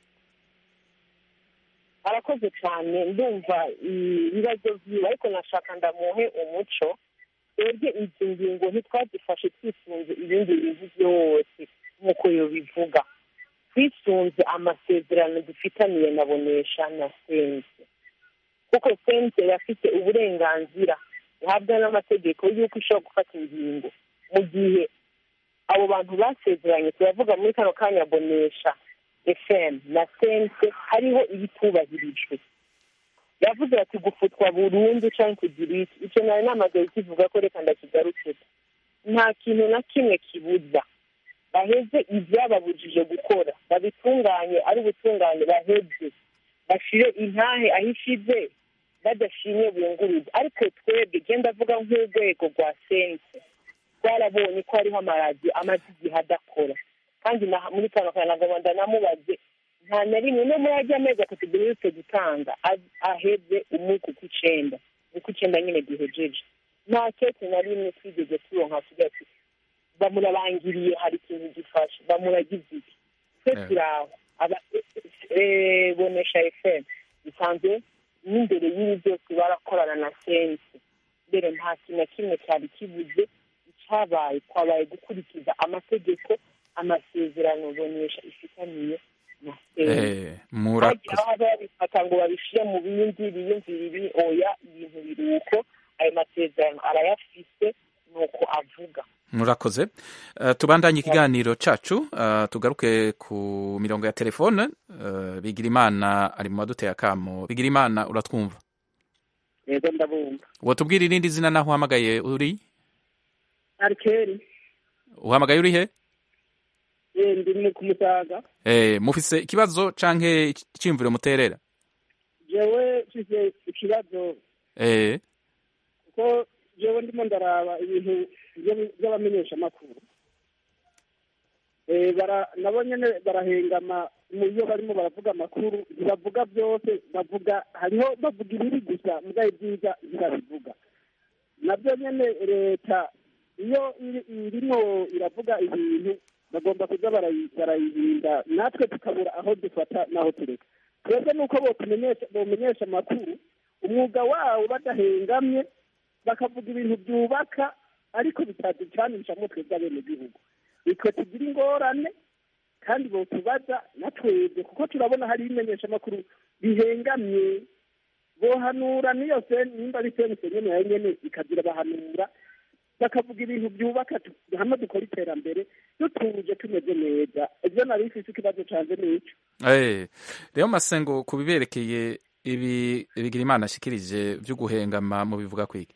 arakoze cyane ndumva ibibazo byiwe ariko nashaka ndamuhe umuco twebwe izi ngingo ntitwazifashe twisunze ibindi bintu byose nk'uko yobivuga twisunze amasezerano dufitaniye na bonesha na sense kuko sense yafite uburenganzira ihabwa n'amategeko y'uko ishobora gufata ingingo mu gihe abo bantu basezeranye turavuga muri kano kanya bonesha fm na sense hariho ibitubahirijwe yavuze ati gufutwa burundu cyangwa kugira iki icyo nari namaze kivuga ko reka ndakigarukira nta kintu na kimwe kibuza baheze ibyababujije gukora babitunganye ari ubutungane baheze bashire intahe aho ishize badashimye bunguruza ariko twebwe genda avuga nk'urwego rwa sense twarabonye ko hariho amaradiyo amaze igihe adakora kandi na- muri kano kanya nagomba ndanamubaze nta na rimwe no muri ajya amezi atatu duherutse gutanga a- aheze umuku ku icenda ni ku icenda nyine duhejeje nta kete na rimwe twigeze turonka tugira ati bamurabangiriye hari ikintu gifashe bamuragize iki twe Eh. turi aho aba- eh, bonesha fm bisanzwe n'imbere y'ibi byose barakorana na sense mbere nta kintu na kimwe cyari kibuze icyabaye twabaye gukurikiza amategeko amasezerano bonesha ifitaniye na sense eh, murakoze bagira aho babifata ngo babishyire mu bindi biyumvira ibi oya ibintu biri uko ayo masezerano arayafise nuko avuga murakoze uh, tubandanye ikiganiro cacu uh, tugaruke ku mirongo ya telefone uh, bigirimana ari mu baduteye akamo bigirimana uratwumva yego ndabumva wotubwira irindi zina naho uhamagaye uri arikeri uhamagaye uri he Eh, ndi mu kumusaga eh, mufise ikibazo canke iciyumviro muterera jewe mfise ikibazo eh, kuko jewe ndimo ndaraba ibintu vyo- vy'abamenyeshamakuru Eh, bara nabo nyene barahengama mu iyo barimo baravuga amakuru ntibavuga byose bavuga hariho bavuga ibiri gusa mugaye byiza ntirabivuga nabyo nyene leta iyo iri- irimo iravuga ibintu bagomba kuza barayi- barayirinda natwe tukabura aho dufata n'aho tureka twebwe nuko botumenyesha bomenyesha amakuru umwuga wawo badahengamye bakavuga ibintu byubaka ariko bitaducanishamwo twebwe abenegihugu nitwe tugira ingorane kandi botubaza na twebwe kuko turabona hari ibimenyeshamakuru bihengamye bohanura niyo se nimba ari sense nyene yayo nyene ikagira bahanura bakavuga ibintu byubaka tu- hamwe dukora iterambere dutuje tumeze neza ivyo nari mfise ikibazo canje nico eh. rero masengo kubiberekeye ibi bigirimana ashikirije vyo guhengama mu bivuga kwiki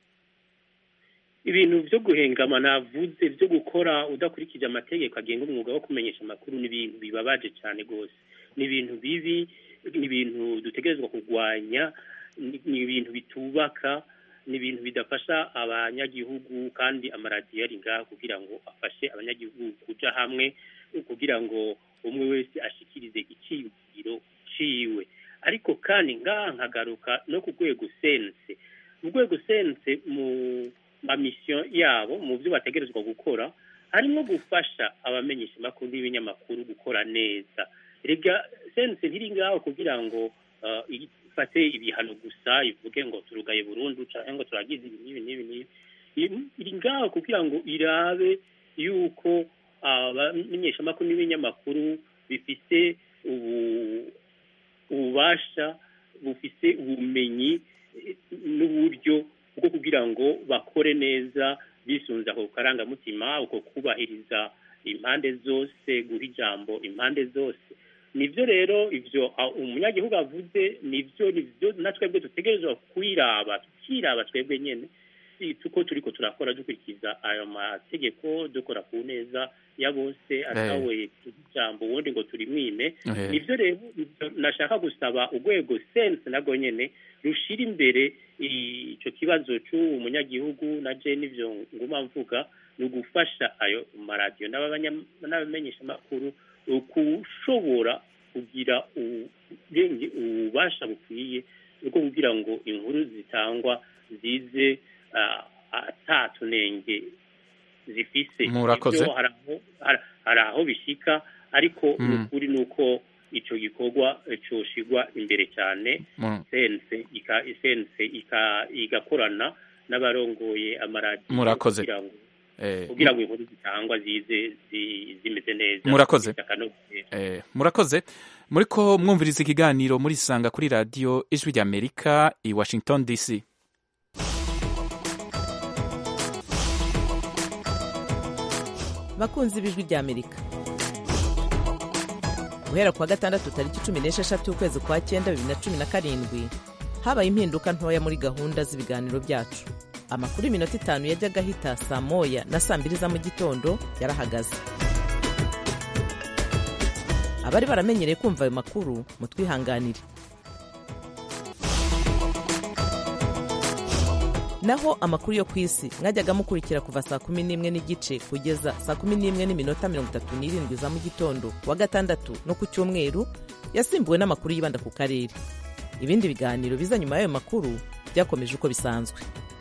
ibintu byo guhengama navuze byo gukora udakurikije amategeko agenga umwuga wo kumenyesha amakuru ni ibintu bibabaje cyane rwose ni ibintu bibi ni ibintu dutegerezwa kurwanya ni ni ibintu bitubaka ni ibintu bidafasha abanyagihugu kandi amaradiyo ari ngaha kugira ngo afashe abanyagihugu kuja hamwe kugira ngo umwe wese ashikirize iciyumviro ciwe ariko kandi ngaha nkagaruka no ku rwego sense mu rwego sense mu mamisiyo yabo mu byo bategerezwa gukora harimo gufasha abamenyesha amakuru n'ibinyamakuru gukora neza rega sense ntiri ngaho kugira ngo uh, ifate ibihano gusa ivuge ngo turugaye burundu cyangwa ngo turagize ibi n'ibi n'ibi n'ibi iri- iri ngaho kugira ngo irabe yuko abamenyeshamakuru n'ibinyamakuru bifite ubu ububasha bufise ubumenyi eh, n'uburyo bwo kugira ngo bakore neza bisunze ako karangamutima uko kubahiriza impande zose guha ijambo impande zose nivyo rero ivyo ah, umunyagihugu avuze nivyo nivyo na twebwe dutegerezwa kwiraba tukiraba twebwe nyene si tuko turiko turakora dukurikiza ayo mategeko dukora ku neza ya bose atawe ijambo ubundi ngo turimwime Eh. nivyo rero ivyo nashaka gusaba urwego sense narwo nyene rushira imbere ico kibazo c'uwo munyagihugu na je nivyo nguma mvuga ni ugufasha ayo maradiyo n'abanya- n'abamenyeshamakuru kushobora kugira ubwenge ububasha bukwiye bwo kugira ngo inkuru zitangwa zize ah, atatunenge zifise Murakoze. Ivyo hari aho- hari- hari aho bishika ariko Mm. ukuri ni uko ico gikorwa eh, coshigwa imbere cyane Mm. sense ika sense ika igakorana n'abarongoye amaradiyo Murakoze. kugira ngo Eh, kugira ngo inkuru zitangwa zize zi- zimeze neza Murakoze. zifite akanovera. Eh, murakoze muriko mwumviriza ikiganiro murisanga kuri radiyo ijwi ry'amerika i washington dc bakunzi b'ijwi ry'amerika guhera ku wa gatandatu tariki cumi n'esheshatu ukwezi kwa cyenda bibiri na cumi na karindwi habaye impinduka ntoya muri gahunda z'ibiganiro byacu amakuru y'iminota itanu yajyaga ahita saa moya na saa mbiri za mu gitondo yarahagaze abari baramenyereye kumva ayo makuru mutwihanganire naho amakuru yo ku isi mwajyaga mukurikira kuva saa kumi n'imwe n'igice kugeza saa kumi n'imwe n'iminota mirongo itatu n'irindwi za mu gitondo ku wa gatandatu no ku cyumweru yasimbuwe n'amakuru yibanda ku karere ibindi biganiro biza nyuma y'ayo makuru byakomeje uko bisanzwe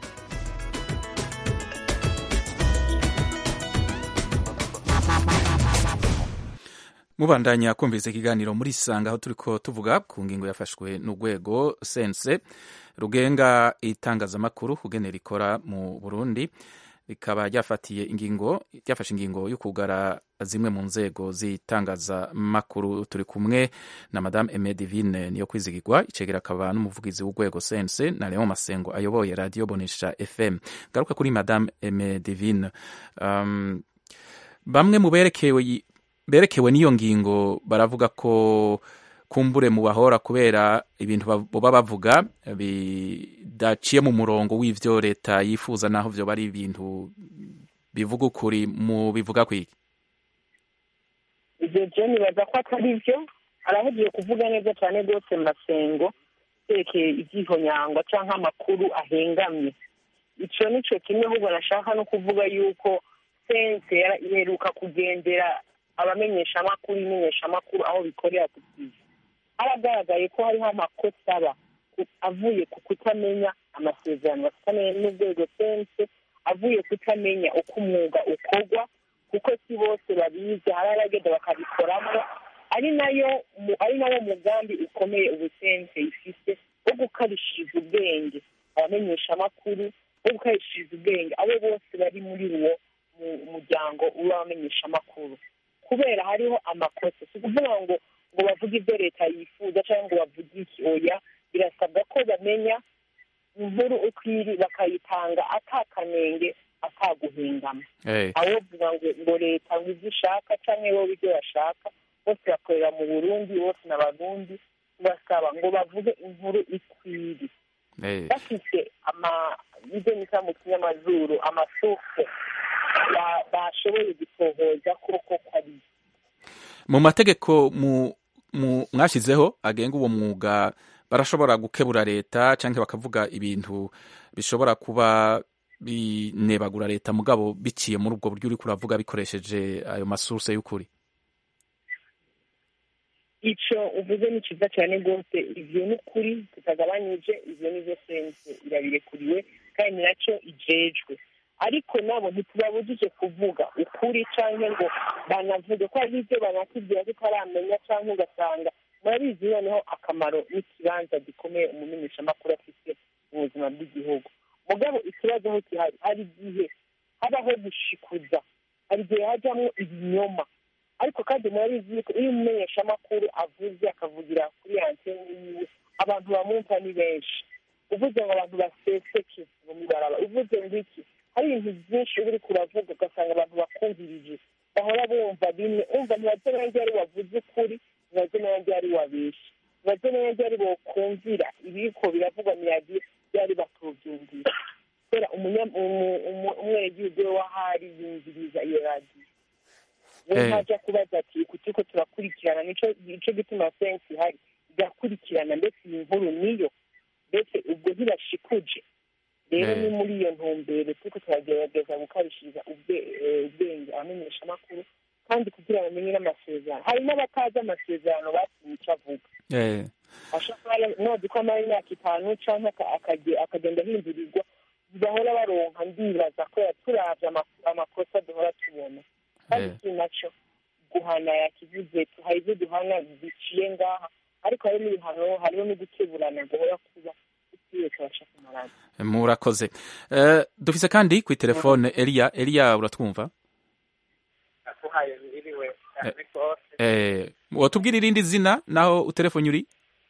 mubandanya kumviriza ikiganiro muri sanga aho turiko tuvuga ku ngingo yafashwe n'urwego sense rugenga itangazamakuru kugenera ikora mu burundi rikaba ryafatiye ingingo ryafashe ingingo yo kugara zimwe mu nzego z'itangazamakuru turi kumwe na madame Aime Divine niyo kwizigirwa icegera akaba n'umuvugizi w'urwego sense na Leon Masengo ayoboye radio Bonesha FM garuka kuri madame Aime Divine um, bamwe mu berekewe berekewe n'iyo ngingo baravuga ko kumbure mu bahora kubera ibintu baba bavuga bidaciye mu murongo w'ivyo leta yifuza naho vyo bari ibintu bivuga ukuri mu bivuga kwiki ibyo byo nibaza ko atari byo arahugiye kuvuga neza cyane rwose masengo yerekeye ibyihonyangwa cyangwa amakuru ahengamye icyo ni cyo kimwe ahubwo nashaka no kuvuga yuko sense iheruka kugendera abamenyeshamakuru imenyeshamakuru aho bikorera ku bwiza haragaragaye ko hariho amakosa aba avuye ku kutamenya amasezerano bafitanye n'urwego sense avuye kutamenya uko umwuga ukorwa kuko si bose babizi hari abagenda bakabikoramo ari nayo ari nawo mugambi ukomeye ubusense ifite wo gukarishiriza ubwenge abamenyeshamakuru wo gukarishiriza ubwenge abo bose bari muri uwo muryango w'abamenyeshamakuru kubera hariho amakosa si ukuvuga ngo ngo bavuge ibyo leta yifuza cyangwa ngo bavuge iki oya birasabwa ko bamenya inkuru uko iri bakayitanga atakanenge ataguhingama aho vuga ngo ngo leta ngo ibyo ishaka cyangwa bo ibyo bashaka bose bakorera mu burundi bose n'abarundi basaba ngo bavuge inkuru ikwiri bafite ama ibyo nita mu kinyamazuru amasuke bashoboye gutohoza koko ko ari mu mategeko mu mwashyizeho agenga uwo mwuga barashobora gukebura leta cyangwa bakavuga ibintu bishobora kuba binebagura leta mugabo biciye muri ubwo buryo uri kuravuga bikoresheje ayo masuruse y'ukuri icyo uvuze ni cyiza cyane rwose ibyo ni ukuri tutagabanyije ibyo ni byo sense irabirekuriwe kandi ni nacyo ijejwe ariko nabo ntitubabujije kuvuga ukuri cyangwa ngo banavuge ko hari ibyo banakubwira tutaramenya cyangwa ugasanga murabizi noneho akamaro n'ikibanza gikomeye umumenyeshamakuru afite mu buzima bw'igihugu mugabo ikibazo aho gihari hari igihe habaho gushikuza hari igihe hajyamo ibinyoma ariko kandi murabizi yuko iyo umumenyeshamakuru avuze akavugira kuri antene yiwe abantu bamwumva ni benshi uvuze ngo abantu baseseke mu mibaraba uvuze ngo iki hari ibintu byinshi uba uri kuravuga ugasanga abantu bakumvirije bahora bumva bimwe umva ntibaze nanjye ari wavuze ukuri ntibaze nanjye ari wabeshye ntibaze nanjye ari bokumvira ibiko biravugwa mu radiyo byari batubyumvira kubera umwenegihugu we wahari yumviriza iyo radiyo we ntajya kubaza ati kuki ko turakurikirana nicyo gituma sensi ihari igakurikirana ndetse iyi nkuru niyo ndetse ubwo ntibashikuje rero ni muri iyo ntumbero turiko turagerageza gukarishiriza ubwenge abamenyeshamakuru kandi kugira bamenye n'amasezerano hari n'abatazi amasezerano basinye icyo avuga nozi ko amara imyaka itanu cyangwa akagenda ahindurirwa bahora baronka ndibaza ko turavye amakosa duhora tubona kandi iki nacyo guhana yakivuze hari ibyo duhana biciye ngaha ariko hari n'ibihano hariho no gukeburana guhora kuba murakoze dufise kandi kuri telefone eliya eliya uratwumva watubwira irindi zina naho utelefone uri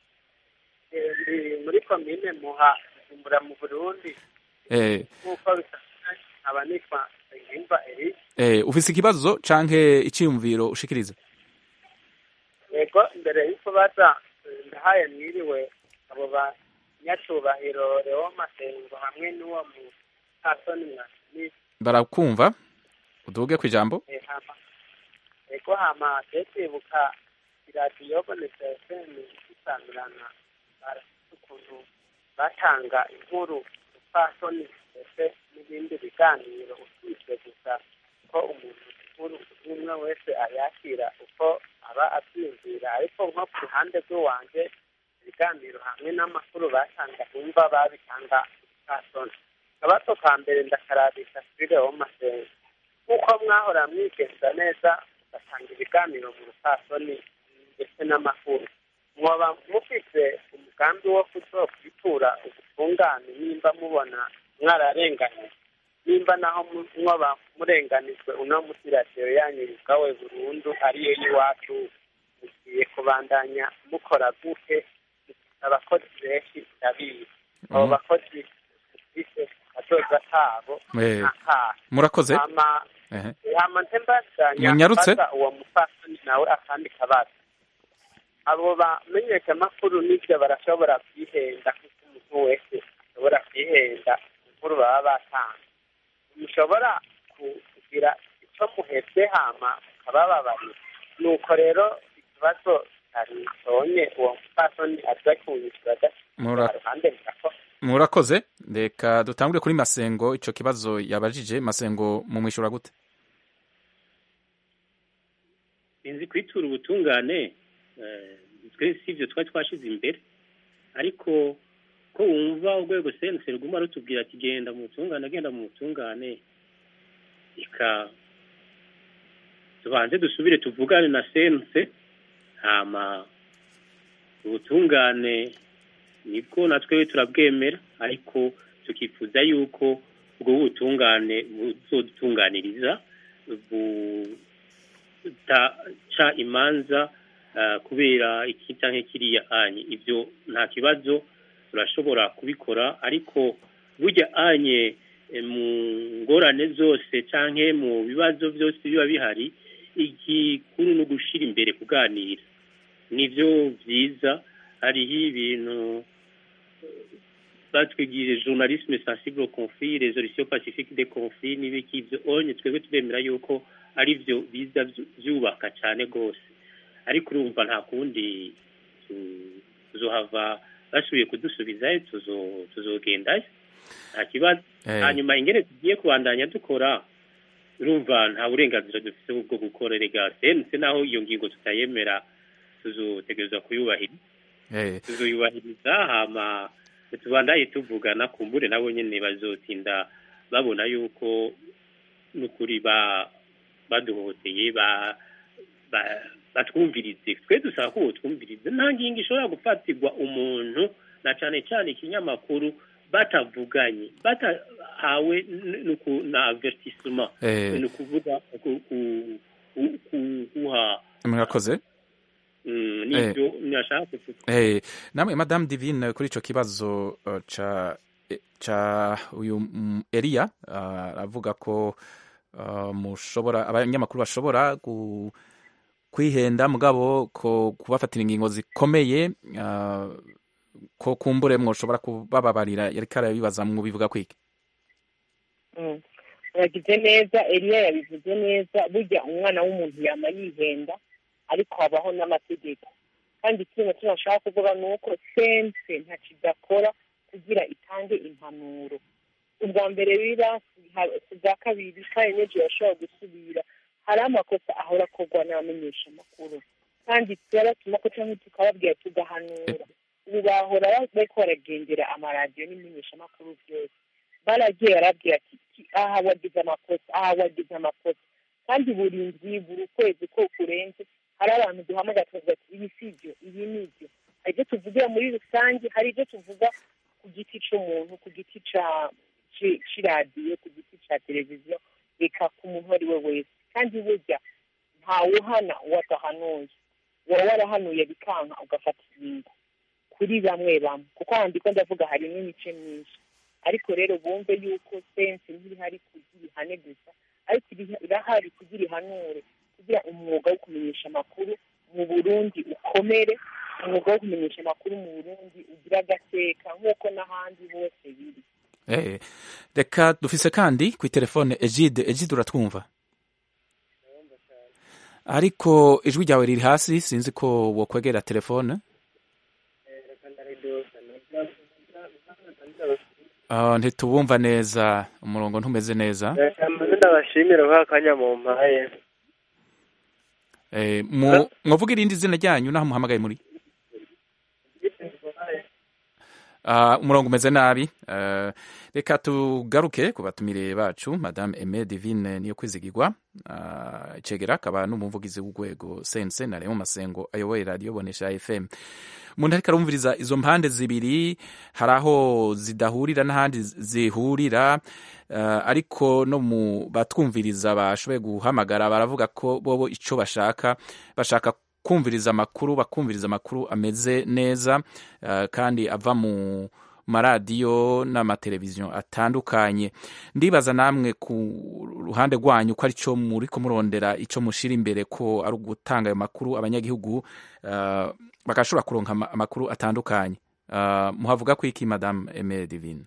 muri komine muha kumbura mu burundi nk'uko bisanzwe nkaba nitwa ngimba eri ufise ikibazo canke iciyumviro ushikiriza yego imbere y'uko baza ndahaye mwiriwe abo ba nyacubahiro reo masengo hamwe n'uwo mu kasoni mwasini barakumva uduge ku ijambo ego hama tetibuka iradiyo bonetse fm isangirana barafite ukuntu batanga inkuru upfasoni ndetse n'ibindi biganiro usibye gusa ko umuntu inkuru umwe wese ayakira uko aba abyiyumvira ariko nko ku ruhande rw'iwanjye ibiganiro hamwe n'amakuru batanga bumva babitanga kasoni akabato ka mbere ndakarabisha kuri reo masengo nk'uko mwahora mwigenza neza ugatanga ibiganiro mu rupfasoni ndetse n'amakuru mwoba mufite umugambi wo kwitura ubutungane nimba mubona mwararenganye nimba naho mu- mwoba murenganijwe uno musi radiyo yanyu yugawe burundu ariyo y'iwacu mugiye kubandanya mukora gute abakozi benshi ndabizi abo Mhm. bakozi bafise akazoza kabo Eh, n'akahe murakoze hama Ehe. hama nte mbasanya Munyarutse. mbaza uwo mupfasoni nawe akandi kabazo abo bamenyeshamakuru n'ivyo barashobora kwihenda kuko umuntu wese ashobora kwihenda inkuru baba batanga mushobora ku- kugira ico muhevye hama mukabababarira nuko rero ikibazo ari sonye uwo mupfasoni aza kunyishura Mura- ruhande murako murakoze reka dutangure kuri masengo ico kibazo yabajije masengo mumwishura gute inzi kwitura ubutungane eh, twe si ibyo twari twashize imbere ariko ko wumva urwego sense ruguma rutubwira ati genda mu butungane genda mu butungane reka tubanze dusubire tuvugane na sense hama ubutungane nibwo natwe turabwemera ariko tukifuza yuko ubwo butungane buzodutunganiriza butaca imanza ah, kubera iki canke kiriya anye ivyo nta kibazo turashobora kubikora ariko burya anye eh, mu ngorane zose canke mu bibazo byose biba bihari igikuru no gushira imbere kuganira nivyo vyiza hariho ibintu batwigirije journalisme sensible au conflit résolution pacifique des conflits n'ibiki ivyo onye twebwe turemera yuko ari byo biza vyu- vyubaka cyane rwose ariko urumva nta kundi tu- tuzohava basubiye kudusubizayo tuzo- tuzogendayo nta kibazo Eh. hanyuma ingene tugiye kubandanya dukora urumva nta burenganzira dufite bwo gukora rega sense naho iyo ngingo tutayemera tuzotegerezwa kuyubahiriza Eh, tuzoyubahiriza hama tubandaye tuvugana kumbure nabo nyene bazotinda babona yuko n'ukuri ba baduhoteye ba ba- batwumvirize twe dusaba ko botwumvirize nta ngingo ishobora gufatirwa umuntu na cane cane ikinyamakuru batavuganye batahawe n- nuku- na avertissement Eh. ni ukuvuga ku- ku- ku- ku- kuha murakoze mm, nivyo nashaka kuvuga Eh, namwe madame divine kuri ico kibazo uh, ca eh, ca uyu mm, Elia uh, avuga ko uh, mushobora abanyamakuru bashobora gu, kwihenda mugabo ko kubafatira ingingo zikomeye uh, ko kumbure mwoshobora kubababarira yariko arabibaza mubivuga kwiki Mm. yagize neza eliya yabivuze neza burya umwana w'umuntu yama yihenda ariko habaho n'amategeko kandi ikintu tunashaka kuvuga ni uko sense ntacyo idakora kugira itange impanuro ubwa mbere biba ku bwa kabiri kandi n'ejo yashobora gusubira hari amakosa ahora akorwa n'abamenyesha amakuru kandi turabatuma ko cyangwa tukababwira tugahanura ubu bahora bariko baragendera amaradiyo n'imenyeshamakuru byose baragiye barabwira ati "Ki- aha wagize amakosa aha wagize amakosa kandi buri ndwi buri kwezi ko kurenze hari abantu duhamagara tukavuga ati ibi si ibyo ibi ni ibyo hari ibyo tuvugira muri rusange hari ibyo tuvuga ku giti c'umuntu ku giti ca ci- c'iradiyo ku giti ca televiziyo reka ku muntu uwo ari we wese kandi burya ntawuhana uwo adahanuye wowe warahanuye bikanka ugafata ingingo kuri bamwe bamwe kuko handiko ndavuga harimo imice myinshi ariko rero bumve yuko sense ntihari kugira ihane gusa ariko iri- irahari kugira ihanure kugira umwuga wo kumenyesha amakuru mu burundi ukomere umwuga wo kumenyesha amakuru mu burundi ugira agateka nk'uko n'ahandi hose biri Eh, reka dufise kandi kwi telefone Egide Egide uratwumva ariko ijwi ryawe riri hasi sinzi ko wokwegera telefone Ah, ntitubumva neza umurongo ntumeze neza ndabashimira kwa kanya mu mpaye Eh, mu- mwavuga irindi zina ryanyu naho muhamagaye muri Uh, umurongo umeze nabi uh, reka tugaruke ku batumire bacu madame Aime Divine niyo kwizigirwa uh, icegera akaba n'umuvugizi w'urwego sense na Raymond Masengo ayoboye radio bonesha FM umuntu ariko arumviriza izo mpande zibiri hari aho zidahurira n'ahandi zihurira uh, ariko no mu batwumviriza bashoboye guhamagara baravuga ko bobo ico bashaka bashaka kumviriza amakuru bakumviriza amakuru ameze neza uh, kandi ava mu maradiyo n'amateleviziyo atandukanye ndibaza namwe ku ruhande rwanyu ko arico muri ko murondera ico mushira imbere ko ari ugutanga ayo makuru abanyagihugu uh, bagashobora kuronka amakuru atandukanye uh, muhavuga ko iki madame Aime Divine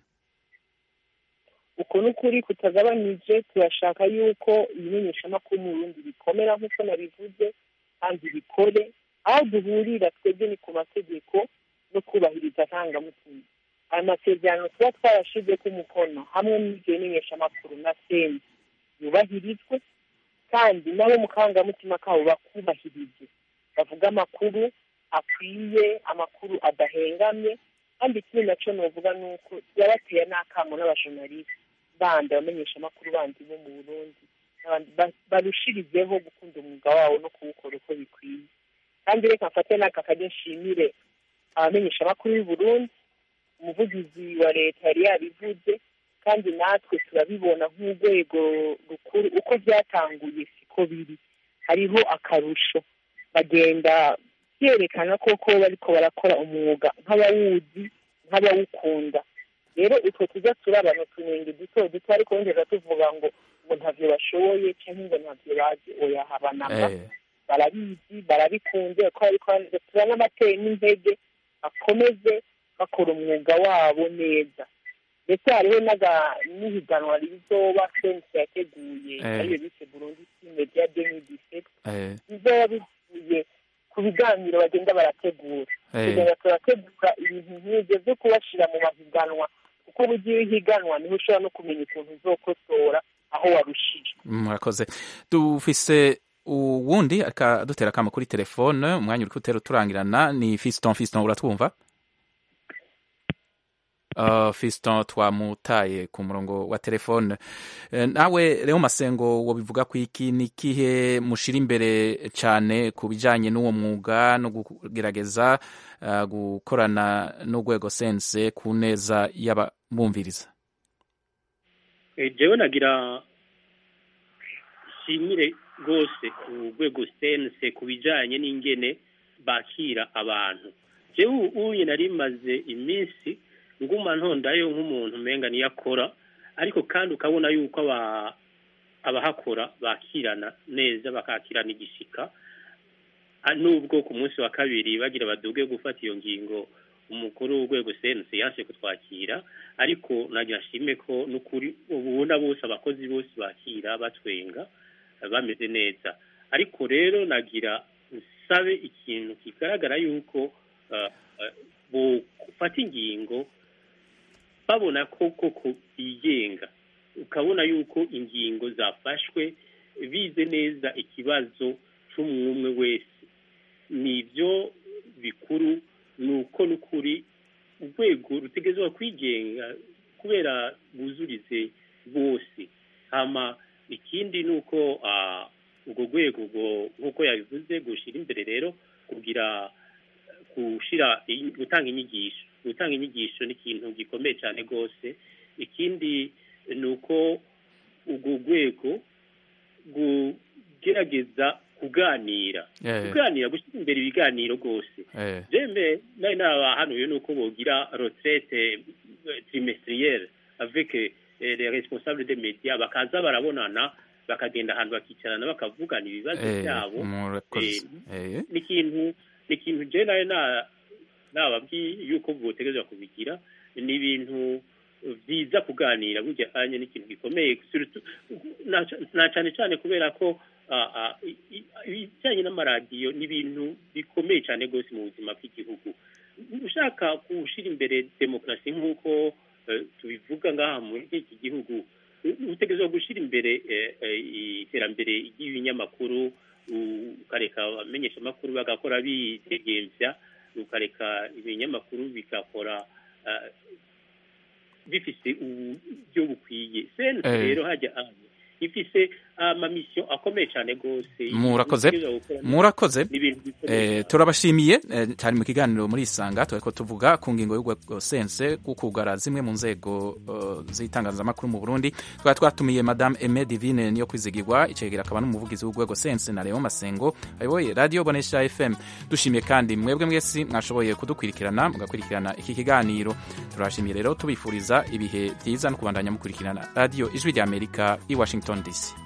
uko n'ukuri kutagabanije turashaka yuko ibimenyeshamakuru mu Burundi bikomera nk'uko nabivuze kandi bikore aho duhurira twebwe ni ku mategeko no kubahiriza ntangamutima ayo masezerano tuba twarashize ku mukono hamwe n'ibyo bimenyeshamakuru na seni yubahirizwe kandi nabo mu kangamutima kabo bakubahirize bavuga amakuru akwiye amakuru adahengamye kandi ikindi nacyo novuga ni uko yabateye n'akamo n'abajournaliste bandi abamenyeshamakuru bandi bo mu burundi barushirizeho gukunda umwuga wabo no kuwukora uko bikwiye kandi reka mfate n'aka kajya nshimire abamenyeshamakuru y'u Burundi umuvugizi wa leta yari yabivuze kandi natwe turabibona nk'urwego rukuru uko byatanguye siko biri hariho akarusho bagenda byerekana koko bariko barakora umwuga nk'abawuzi nk'abawukunda rero utwo tujya turabana utunenge duto duto ariko wongera tuvuga ngo ngo ntavyo bashoboye canke ngo ntavyo bazi oya habanama barabizi barabikunze ko ariko turanabateye n'intege bakomeze bakora umwuga wabo neza ndetse hariho n'ihiganwa rizoba sense yateguye ariyo bise burundi media demi disect bizoba bivuye ku biganiro bagenda barategura tugenda turategura ibintu nk'ibyo byo kubashira mu mahiganwa kuko ugiye higanwa niho ushobora no kumenya ukuntu uzokosora aho warushije murakoze dufise uwundi dutera akamo kuri telefone umwanya uri kutera uturangirana ni fiston fiston uratwumva Uh, fiston twamutaye ku murongo wa telefone uh, nawe rero masengo wobivuga ko iki ni kihe mushira imbere cyane ku bijanye n'uwo mwuga no kugerageza uh, gukorana n'urwego sense ku neza y'abumviriza jewe nagira shimire rwose ku rwego sense ku bijanye n'ingene bakira abantu jewe uye nari maze iminsi nguma ntondayo nk'umuntu umenga niyo akora ariko kandi ukabona yuko abahakora bakirana neza bakakirana igishika nubwo ku munsi wa kabiri bagira baduge gufata iyo ngingo umukuru w'urwego sense yanse kutwakira ariko nagira ashime ko n'ukuri ubona bose abakozi bose bakira batwenga bameze neza ariko rero nagira nsabe ikintu kigaragara yuko bufata ingingo babona ko koko bigenga ukabona yuko ingingo zafashwe bize neza ikibazo cy'umwumwe wese nibyo bikuru ni uko n'ukuri urwego rutegerezwa kwigenga kubera buzurize bose hama ikindi ni uko urwo rwego nk'uko yabivuze gushyira imbere rero kugira gushyira gutanga inyigisho gutanga inyigisho ni ikintu gikomeye cyane rwose ikindi ni uko urwo rwego rugerageza kuganira kuganira gushyira imbere ibiganiro rwose jembe nari nabahanuye ni uko bogira retraite trimestrielle avec les responsables des médias bakaza barabonana bakagenda ahantu bakicarana bakavugana ibibazo byabo ni ikintu ni ikintu je nayo nababwiye yuko botegerezwa kubigira ni ibintu byiza kuganira burya anye n'ikintu gikomeye na cyane cyane kubera ko ibijyanye n'amaradiyo ni ibintu bikomeye cyane rwose mu buzima bw'igihugu ushaka gushyira imbere demokarasi nk'uko tubivuga ngaha muri iki gihugu utegerezwa gushyira imbere iterambere ry'ibinyamakuru ukareka abamenyeshamakuru bagakora bidegemvya ukareka ibinyamakuru bigakora ah, bifise uburyo bukwiye sense Eh. rero hajya anye ifise amamisiyo akomeye cyane rwose murakoze Ibyo gukora ni- murakoze ni ibintu bikomeye Eh, turabashimiye eh, cyari mu kiganiro muri isanga turiko tuvuga ku ngingo y'urwego sense kukugara zimwe mu nzego eh, z'itangazamakuru mu Burundi twari twatumiye madame Aime Divine niyo kwizigirwa icegera akaba n'umuvugizi w'urwego sense na Leon Masengo ayoboye radio Bonesha FM dushimiye kandi mwebwe mwese mwashoboye kudukurikirana mugakurikirana iki kiganiro turashimiye rero tubifuriza ibihe byiza no kubandanya mukurikirana radio ijwi rya Amerika i Washington DC